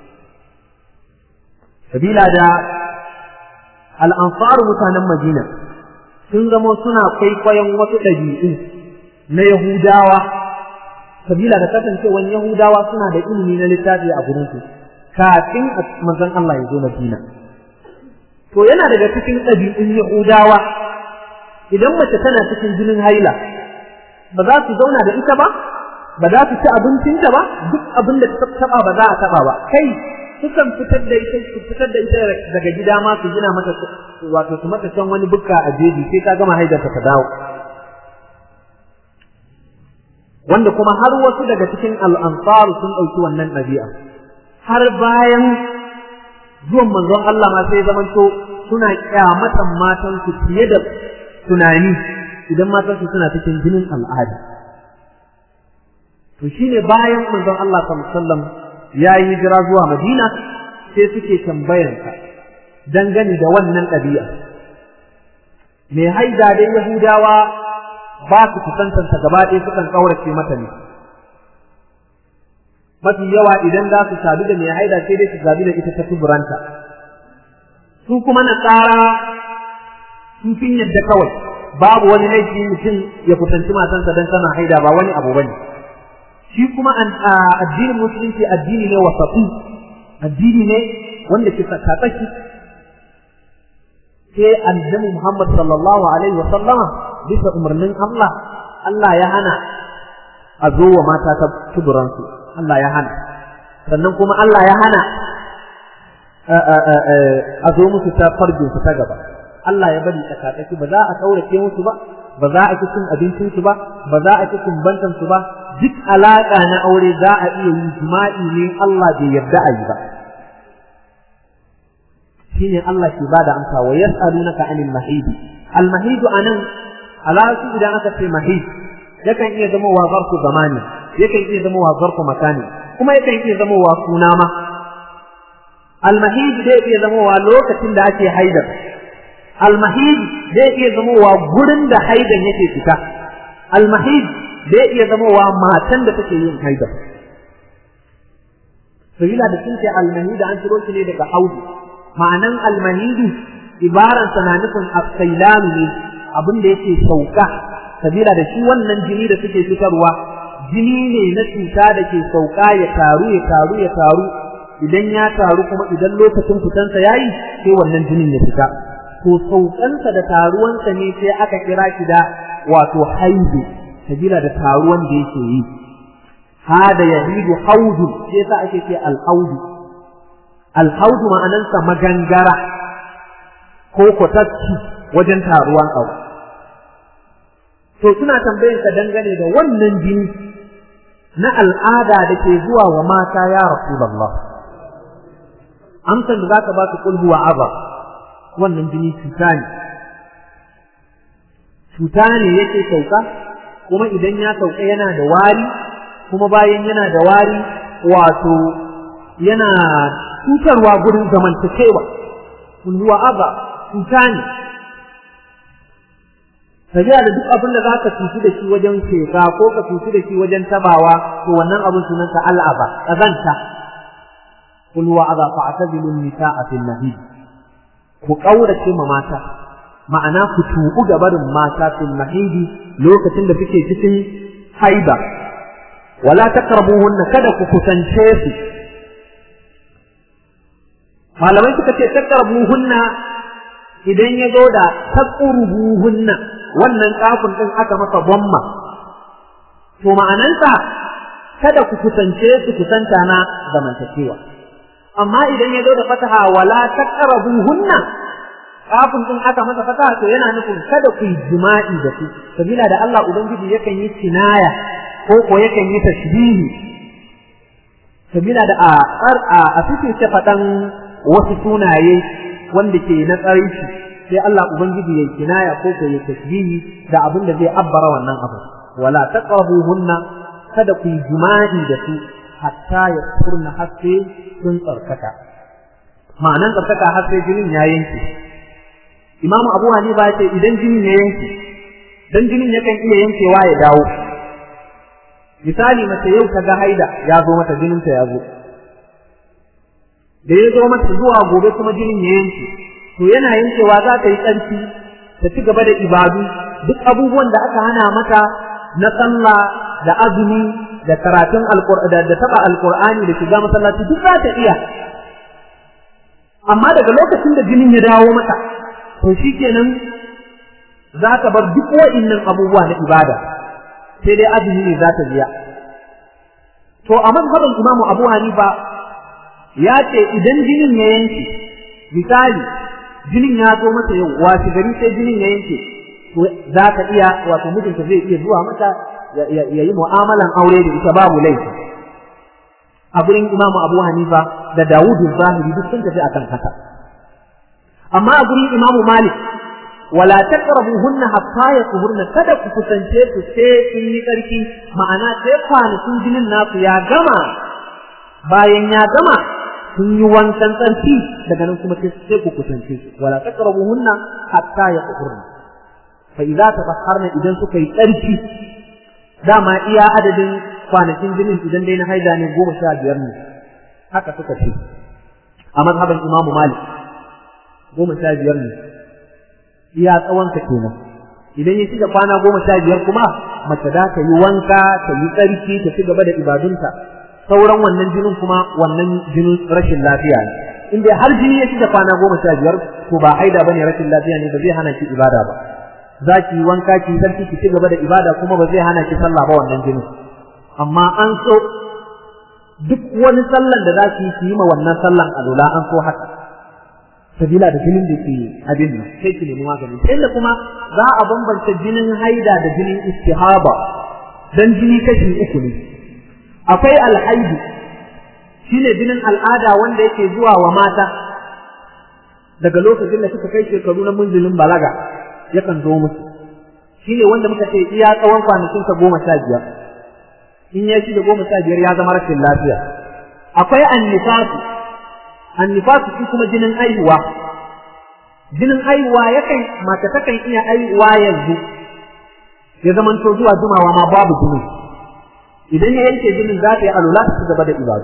S1: sabila da al-ansar mutanen Madina sun zama suna kwaikwayon wasu ɗabi'u na Yahudawa sabila da kasancewan Yahudawa suna da ilimi na littafi a gurin su kafin manzon Allah ya zo Madina to yana daga cikin ɗabi'un Yahudawa idan mace tana cikin jinin haila ba za su zauna da ita ba ba za su ci abincinta ba duk abin da ta taba ba za a taba ba kai sukan fitar da ita su fitar da ita daga gida ma su gina mata wato su mata can wani bukka a jeji sai ta gama haidarta ta dawo wanda kuma har wasu daga cikin al'ansaru sun ɗauki wannan ɗabi'a har bayan zuwan manzon Allah ma sai zamanto suna kyamatan matansu fiye da tunani idan matansu suna cikin jinin al'ada to shine bayan manzon Allah sallallahu alaihi wasallam ya yi hijira zuwa Madina sai suke tambayansa dangane da wannan ɗabi'a me haida dai Yahudawa ba su kusantanta gaba ɗaya sukan ƙaurace mata ne mafi yawa idan za su sadu da mai haida sai dai su sadu da ita ta tuburanta su kuma na tsara sun fin yadda kawai babu wani laifi mutum ya kusanci matansa don tana haida ba wani abu bane shi kuma addinin musulunci addini ne wasafi addini ne wanda ke tsakatsaki sai annabi Muhammad sallallahu alaihi wa sallama bisa umarnin Allah Allah ya hana a zo wa mata ta tuburansu Allah ya hana sannan kuma Allah ya hana a zo musu ta farjin su ta gaba Allah ya bari tsakatsaki ba za a kaurace musu ba ba za a ci cin abincin su ba ba za a ci kumbantan su ba duk alaka na aure za a iya yi jima'i ne Allah bai yarda a yi ba shine Allah ke bada amsa wa yas'alunaka anil mahid al mahid anan alasu idan aka ce mahid yakan iya zama wa zarfu zamani yakan iya zama wa zarfu makani kuma yakan iya zama wa suna ma al mahid zai iya zama wa lokacin da ake haidar al mahid zai iya zama wa gurin da haidan yake fita al mahid zai iya zama wa matan da take yin haidar sabila da sun ce al mahid an ciro shi ne daga haudu ma'anan almanidu ibaransa na nufin asailamu ne abin da yake sauka sabila da shi wannan jini da suke fitarwa jini ne na cuta da ke sauka ya taru ya taru ya taru idan ya taru kuma idan lokacin fitansa yayi sai wannan jinin ya fita to saukansa da taruwansa ne sai aka kira shi da wato haidu sabila da taruwan da yake yi hada yahidu haudu sai yasa ake ce al-haudu alhaudu ma'anansa magangara ko kwatacci wajen taruwan abu to suna tambayin ka dangane da wannan jini na al'ada da ke zuwa wa mata ya rasulullah amsan da zaka ba su kulhu wa aba wannan jini cuta ne cuta ne yake sauka kuma idan ya sauka yana da wari kuma bayan yana da wari wato yana cutarwa gurin zamantakewa kun huwa aba cuta ne tafiya da duk abin da za ka cuci da shi wajen sheka ko ka cuci da shi wajen tabawa to wannan abin sunansa al'aba ƙazanta kun huwa aba fa atazilu nisa'a fil mahid ku kaurace ma mata ma'ana ku tubu ga barin mata fil mahidi lokacin da suke cikin haiba wala taqrabuhunna kada ku kusance su malamai suka ce takarbuhunna idan ya zo da takurbuhunna wannan kafin din aka masa bomma to ma'anansa kada ku kusance su kusanta na zamantakewa amma idan ya zo da fataha wala takarbuhunna kafin din aka masa fataha to yana nufin kada ku yi jima'i da su sabila da Allah ubangiji yakan yi kinaya ko ko yakan yi tashbihi sabila da a a cikin ce faɗan wasu sunaye wanda ke na tsaraici sai Allah ubangiji ya kinaya ko ko ya tashbihi da abin da zai abbara wannan abu wala taqrabuhunna kada ku yi jima'i da su hatta ya kurna haske sun tsarkaka ma'anan tsarkaka haske jinin ya yanke imamu abu hanifa ya ce idan jinin ya yanke dan jinin yakan iya yankewa ya dawo misali mace yau ta ga haida ya zo mata jininta ya zo da ya zo mata zuwa gobe kuma jinin ya yanke to yana yankewa za ta yi tsarki ta ci gaba da ibadu duk abubuwan da aka hana mata na sallah da azumi da karatun alqur'ani da taba alqur'ani da shiga masallaci duk za ta iya amma daga lokacin da jinin ya dawo mata to shikenan za ta bar duk wa'innan abubuwa na ibada sai dai azumi ne za ta biya to a mazhabin imamu abu hanifa ya ce idan jinin ya yanke misali jinin ya zo mata yau wasu gari sai jinin ya yanke to za ka iya wato mijinta zai iya zuwa mata ya yi mu'amalan aure da ita babu laifi a gurin imamu abu hanifa da dawudu zahiri duk sun tafi akan haka amma a gurin imamu malik wala taqrabuhunna hatta yatuhurna kada ku kusance su sai sun yi tsarki ma'ana sai kwanakin jinin nasu ya gama bayan ya gama sun yi wankan tsarki daga nan kuma sai ku kusance su wala taqrabuhunna hatta yatuhurna fa idza tatahharna idan suka yi tsarki dama iya adadin kwanakin jinin idan dai na haida ne goma sha biyar ne haka suka ce a mazhaban imamu malik goma sha biyar ne iya tsawonka kenan idan ya shiga kwana goma sha biyar kuma mace da ta yi wanka ta yi tsarki ta ci gaba da ibadunta sauran wannan jinin kuma wannan jinin rashin lafiya ne in dai har jini ya shiga kwana goma sha biyar to ba haida bane rashin lafiya ne ba zai hana ki ibada ba za ki yi wanka ki sarki ki ci gaba da ibada kuma ba zai hana ki sallah ba wannan jinin amma an so duk wani sallan da za ki yi ki yi ma wannan sallan alula an so haka sabila da jinin da ke abin nan sai ki nemi magani inda kuma za a bambanta jinin haida da jinin istihaba dan jini kashi uku ne akwai alhaidu shine jinin al'ada wanda yake zuwa wa mata daga lokacin da suka kai shekaru na munzilin balaga yakan zo musu shine wanda muka ce iya tsawon kwanakin sa goma sha biyar in ya shi da goma sha biyar ya zama rashin lafiya akwai annifasu annifasu shi kuma jinin aihuwa jinin aihuwa yakan mace takan iya aihuwa yanzu ya zama to zuwa jumawa ma babu jinin idan ya yanke jinin za ta yi alula ta ci gaba da ibadu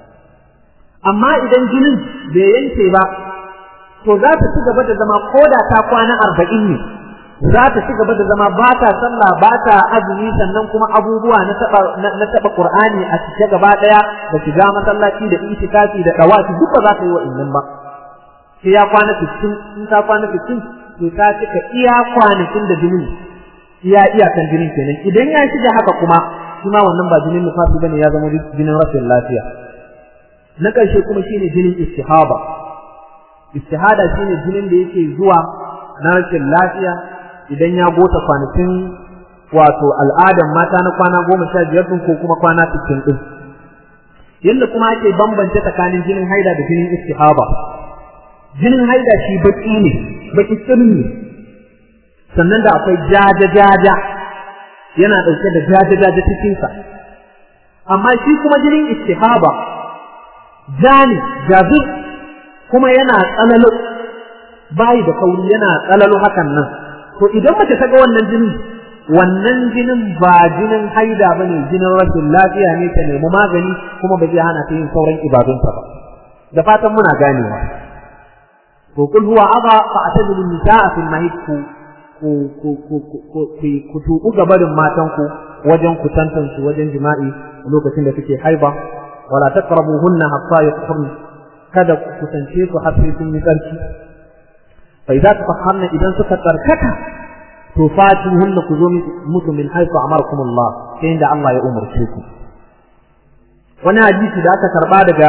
S1: amma idan jinin bai yanke ba to za ta ci gaba da zama koda ta kwana arba'in ne za ta ci gaba da zama ba ta sallah ba ta azumi sannan kuma abubuwa na taba na taba qur'ani a cike gaba daya da shiga masallaci da itikafi da dawafi duk ba za ta yi wa'annan ba sai ya kwana 60 in ta kwana 60 to ta cika iya kwanakin da jinin iya iyakan jinin kenan idan ya shiga haka kuma kuma wannan ba jinin nufasi bane ya zama jinin rashin lafiya na ƙarshe kuma shine jinin istihaba istihada shine jinin da yake zuwa na rashin lafiya idan ya gota kwanakin wato al'adan mata na kwana goma sha biyar ɗin ko kuma kwana sittin ɗin yadda kuma ake bambance tsakanin jinin haida da jinin istihaba jinin haida shi baki ne baki tsirin ne sannan da akwai jaja-jaja yana ɗauke da jaja-jaja cikinsa amma shi kuma jinin istihaba jani jazir kuma yana tsanalo bayi da kauri yana tsanalo hakan nan to idan mace ta ga wannan jinin wannan jinin ba jinin haida bane jinin rashin lafiya ne ta nemi magani kuma ba zai hana ta yin sauran ibadunta ba da fatan muna ganewa to kul huwa adha fa atadilu nisaa fil mahid ku ku ku ku ku ku tuku gabarin matan ku wajen ku tantance wajen jima'i lokacin da suke haiba wala taqrabuhunna hatta yatahurna kada ku kusance su har sai sun yi tsarki fa idza tatahharna idan suka tsarkaka to fatuhunna ku zo musu min haifu amarkum Allah sai inda Allah ya umarce ku wani hadisi da aka karba daga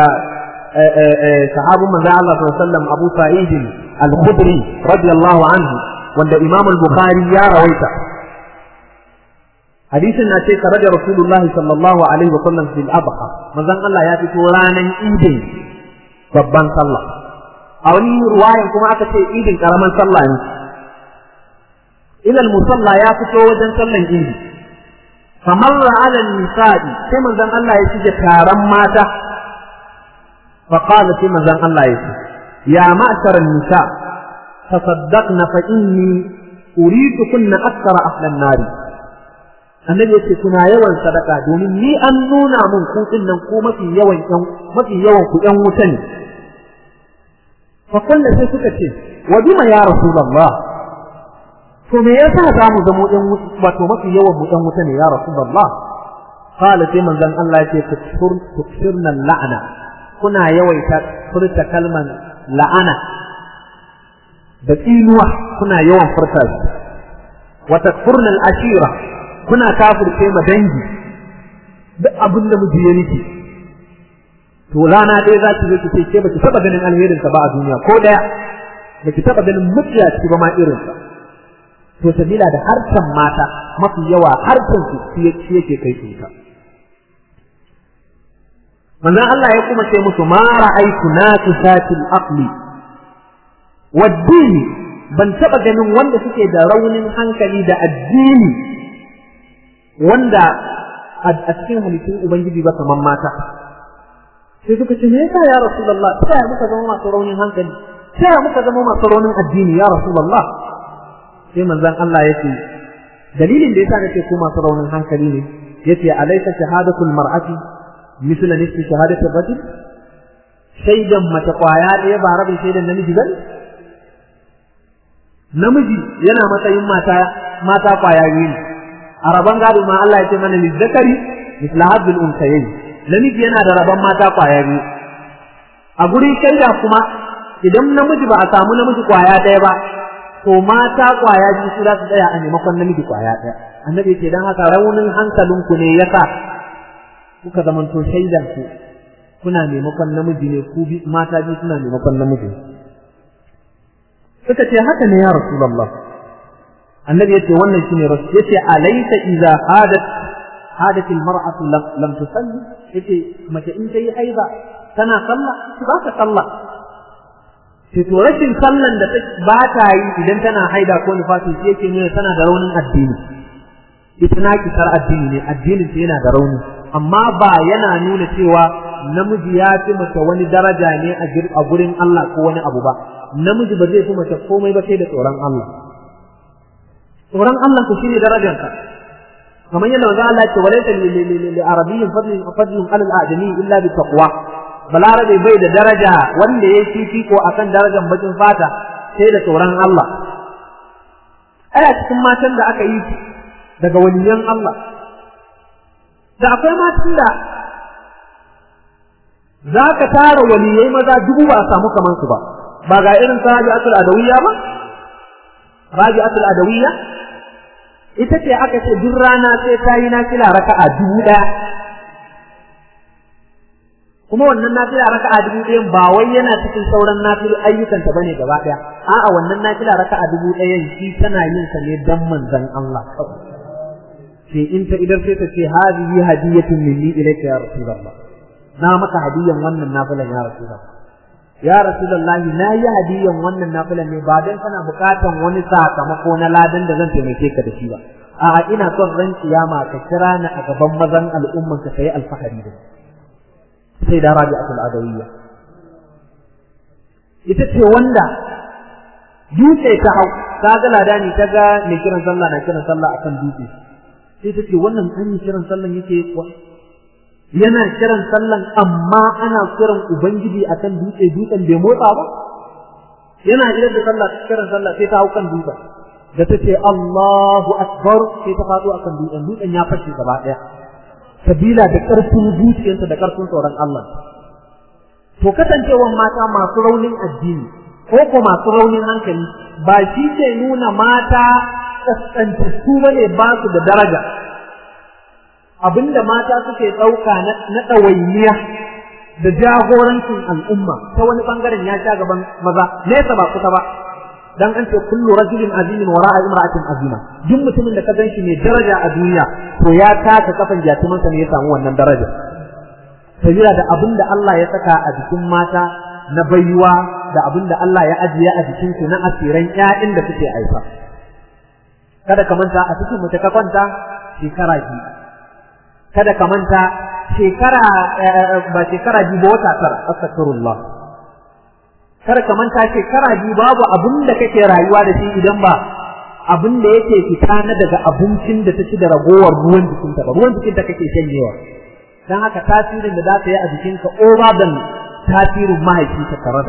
S1: sahabin manzo Allah sallallahu alaihi wasallam Abu Sa'id al-Khudri radiyallahu anhu wanda Imam al-Bukhari ya rawaita hadisin na ce kare da rasulullahi sallallahu alaihi wa sallam fil adha manzon Allah ya fito ranan idin babban sallah a wani ruwayan kuma aka ce idin karaman sallah ne ila musalla ya fito wajen sallan idi famarra ala nisa'i sai manzon Allah ya shige taron mata fa qala sai manzon Allah ya ce ya ma'shar nisa tasaddaqna fa inni uridu kunna akthara ahlan nari annabi yace kuna yawan sadaka domin ni an nuna mun ku nan ko mafi yawan yan mafi yawan ku yan wuta ne fa kullu sai suka ce wa bima ya rasulullah to me yasa za mu zamo yan wato mafi yawan mu yan wuta ne ya rasulullah qala sai manzon Allah yace tukfirna la'ana kuna yawaita furta kalman la'ana da tsinuwa kuna yawan furta shi wa takfurna al-ashira kuna kafirce ma dangi duk abin da miji ya miki to rana ɗaya za ki zo ki ce ke baki taba ganin alherin ba a duniya ko daya baki taba ganin mutiyaci ba ma irin sa to sabila da harshen mata mafi yawa harshen su shi yake kai su ta manzon Allah ya kuma ce musu ma ra'aytu naqisatil aqli wad-dini ban taba ganin wanda suke da raunin hankali da addini wanda a cikin halittun ubangiji ba kaman mata sai suka ce me yasa ya rasulullah ta ya muka zama masu raunin hankali ta ya muka zama masu raunin addini ya rasulullah sai manzon Allah ya ce dalilin da yasa nake ku masu raunin hankali ne yace alaysa shahadatul mar'ati misl nisfi shahadatir rajul shaidan mace kwaya ɗaya ba rabin shaidan namiji ba namiji yana matsayin mata mata kwaya biyu ne a rabon gado ma Allah ya ce mana lizzakari misla hadul unsayayn namiji yana da rabon mata kwaya biyu a gurin shaida kuma idan namiji ba a samu namiji kwaya ɗaya ba to mata kwaya biyu su za su tsaya a maimakon namiji kwaya ɗaya annabi ce dan haka raunin hankalinku ne yasa kuka zamanto shaidan ku kuna maimakon namiji ne ku mata biyu suna maimakon namiji suka ce haka ne ya rasulullah annabi yace wannan shine rasul yace alaysa idza hadat hadat almar'atu lam tusalli yace mace in tayi haiza tana sallah ba ta sallah sai to rashin sallan da ba ta yi idan tana haida ko nifasi shi yake nuna tana da raunin addini ita na kisar addini ne addinin ta yana da rauni amma ba yana nuna cewa namiji ya fi mace wani daraja ne a gurin Allah ko wani abu ba namiji ba zai fi mace komai ba sai da tsoron Allah tsoron Allah ku shine darajarka kamar yadda manzo Allah ya ce walaysa lil arabiyyin fadlun fadlun alal ajami illa bi taqwa balarabe bai da daraja wanda ya fifiko akan darajar bakin fata sai da tsoron Allah aya cikin matan da aka yi daga waliyan Allah da akwai matan da za ka tara waliyai maza dubu ba a samu kamar su ba ba ga irin ta rabi'atul adawiyya ba rabi'atul adawiyya ita ce aka ce duk rana sai ta yi nafila raka'a dubu ɗaya kuma wannan nafila raka'a dubu ɗayan ba wai yana cikin sauran nafilu ayyukanta bane gaba ɗaya a'a wannan nafila raka'a dubu ɗayan shi tana yin sa ne dan manzon Allah sai in ta idar sai ta ce hadhihi hadiyatun minni ilayka ya rasulullah na maka hadiyan wannan nafilan ya rasulullah ya rasulullah na yi hadiyan wannan nafilan ne ba dan kana bukatan wani sakamako na ladan da zan taimake ka da shi ba a'a ina son ran kiyama ka kira ni a gaban mazan al'umman ka kai alfahari da sai da rabi'atul adawiyya ita ce wanda dutse ta hau ta ga ladani ta ga mai kiran sallah na kiran sallah akan dutse sai ta ce wannan an yi kiran sallan yake kuwa yana kiran sallan amma ana kiran ubangiji akan dutse dutsen bai motsa ba yana idan da sallah kiran sallah sai ta hau kan dutsen da ta ce Allahu akbar sai ta faɗo akan dutsen dutsen ya fashe gaba ɗaya sabila da ƙarfin zuciyarsa da ƙarfin tsoron Allah to kasancewan mata masu raunin addini ko ko masu raunin hankali ba shi ke nuna mata kaskantattu bane ba su da daraja abinda mata suke ɗauka na ɗawainiya da jagorancin al'umma ta wani ɓangaren ya sha gaban maza nesa ba kusa ba dan an ce kullu rajulin azimin wara'a imra'atin azima duk mutumin da ka ganshi mai daraja a duniya to ya taka kafan jatumansa ne ya samu wannan daraja sabila da abin da Allah ya saka a jikin mata na baiwa da abin da Allah ya ajiye a jikin su na asiran ƴaƴan da suke haifa kada ka manta a cikin mace ka kwanta shekara biyu kada ka manta shekara ba shekara biyu ba wata tara astaghfirullah kada ka manta shekara biyu babu abin da kake rayuwa da shi idan ba abin da yake fita na daga abincin da ta ci da ragowar ruwan jikinta ba ruwan jikinta kake shanyewa dan haka tasirin da za ta yi a jikinka over than tasirin mahaifi ta tare da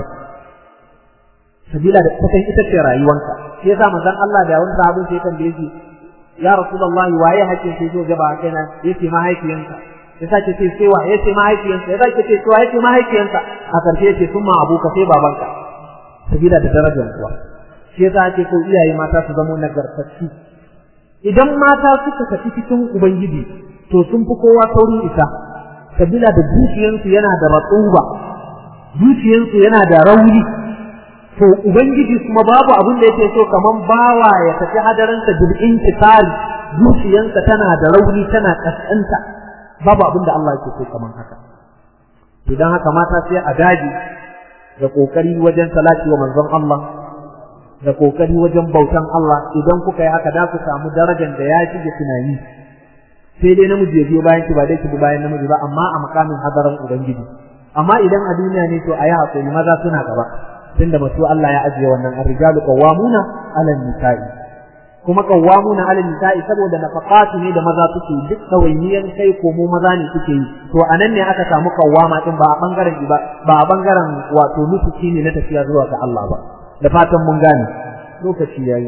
S1: sabila da ta ita ce rayuwanka shi yasa manzon Allah da wani sahabin sai tambaye shi ya rasulullahi waye hakkin sai zo gaba kai na yace mahaifiyanka ya sake ce sai wa yace mahaifiyanka ya sake ce wa yace mahaifiyanka a karshe yace summa abuka sai babanka sabila da darajar kuwa shi yasa ake so iyaye mata su zama nagartacci idan mata suka tafi cikin ubangiji to sun fi kowa saurin isa sabila da zuciyansu yana da ratsuba zuciyansu yana da rauni to ubangiji kuma babu abin da yake so kaman bawa ya tafi hadarinsa bil intisari zuciyansa tana da rauni tana kaskanta babu abin da Allah yake so kaman haka idan haka mata sai a daji da kokari wajen salati wa manzon Allah da kokari wajen bautan Allah idan kuka yi haka da ku samu darajar da ya shige tunani sai dai namiji ya biyo bayan ki ba dai ki bi bayan namiji ba amma a makamin hadaran ubangiji amma idan a duniya ne to ayi hakuri maza suna gaba tunda masu Allah ya ajiye wannan ar-rijalu qawwamuna 'ala an-nisa'i kuma qawwamuna 'ala an-nisa'i saboda nafaqatu ne da maza suke duk dawainiyan kai ko mu maza ne suke yi to anan ne aka samu qawwama din ba a bangaren ba ba a bangaren wato nufuki ne na tafiya zuwa ga Allah ba da fatan mun gane lokaci yayi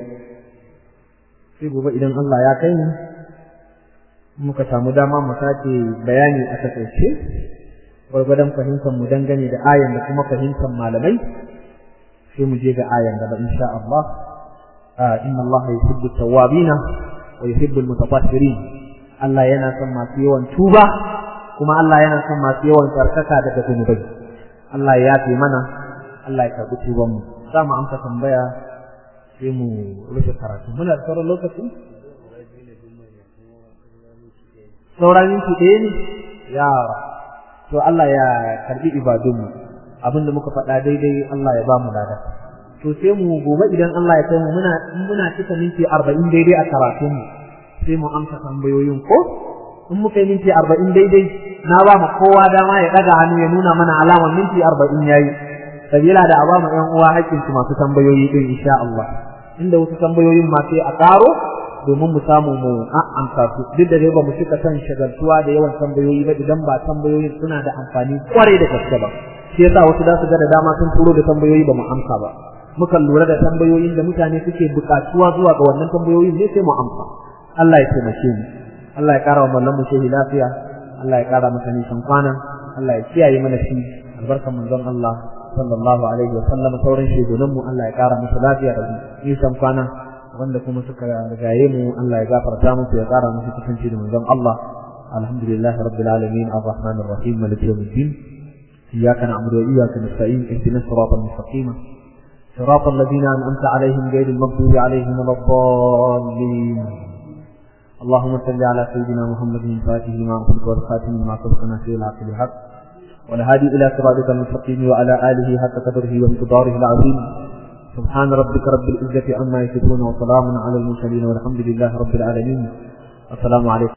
S1: sai gobe idan Allah ya kai mu muka samu dama mu sake bayani a takaice gwargwadon fahimtar mu dangane da ayan da kuma fahimtar malamai sai mu je ga ayan gaba insha Allah inna Allah yuhibbu tawwabina wa yuhibbu almutatahhirin Allah yana son masu yawan tuba kuma Allah yana son masu yawan tsarkaka daga zunubai Allah ya yafe mana Allah ya karbi tuban mu za mu amsa tambaya sai mu rufe karatu muna da sauran lokaci sauran minti ɗaya ne ya to Allah ya karbi ibadunmu abinda muka faɗa daidai Allah ya ba mu lada to sai mu gobe idan Allah ya kai mu muna muna cika minti 40 daidai a karatun mu sai mu amsa tambayoyin ko in muka yi minti 40 daidai na ba mu kowa dama ya daga hannu ya nuna mana alamar minti 40 yayi sabila da a ba mu ƴan uwa haƙƙin su masu tambayoyi din insha Allah inda wasu tambayoyin ma sai a ƙaro domin mu samu mu amsa su duk da dai ba mu cika son shagaltuwa da yawan tambayoyi ba idan ba tambayoyin suna da amfani kwarai da gaske ba shi yasa wasu za su ga da dama sun turo da tambayoyi ba mu amsa ba mukan lura da tambayoyin da mutane suke buƙatuwa zuwa ga wannan tambayoyin ne sai mu amsa Allah ya taimake mu Allah ya ƙara wa mallan mu shehi lafiya Allah ya ƙara masa nisan kwana Allah ya kiyaye mana shi albarkan manzon Allah sallallahu alaihi wa sallam sauran shugunan mu Allah ya ƙara masa lafiya da nisan kwana wanda kuma suka rigaye mu Allah ya gafarta musu ya ƙara musu kusanci da manzon Allah alhamdulillahi rabbil alamin arrahmanir rahim maliki yawmiddin إياك نعبد وإياك نستعين اهدنا الصراط المستقيم صراط الذين أنعمت عليهم غير المغضوب عليهم ولا الضالين اللهم صل على سيدنا محمد الفاتح لما أغلق والخاتم لما سبق ناصر الحق بالحق والهادي إلى صراطك المستقيم وعلى آله حق قدره ومقداره العظيم سبحان ربك رب العزة عما يصفون وسلام على المرسلين والحمد لله رب العالمين السلام عليكم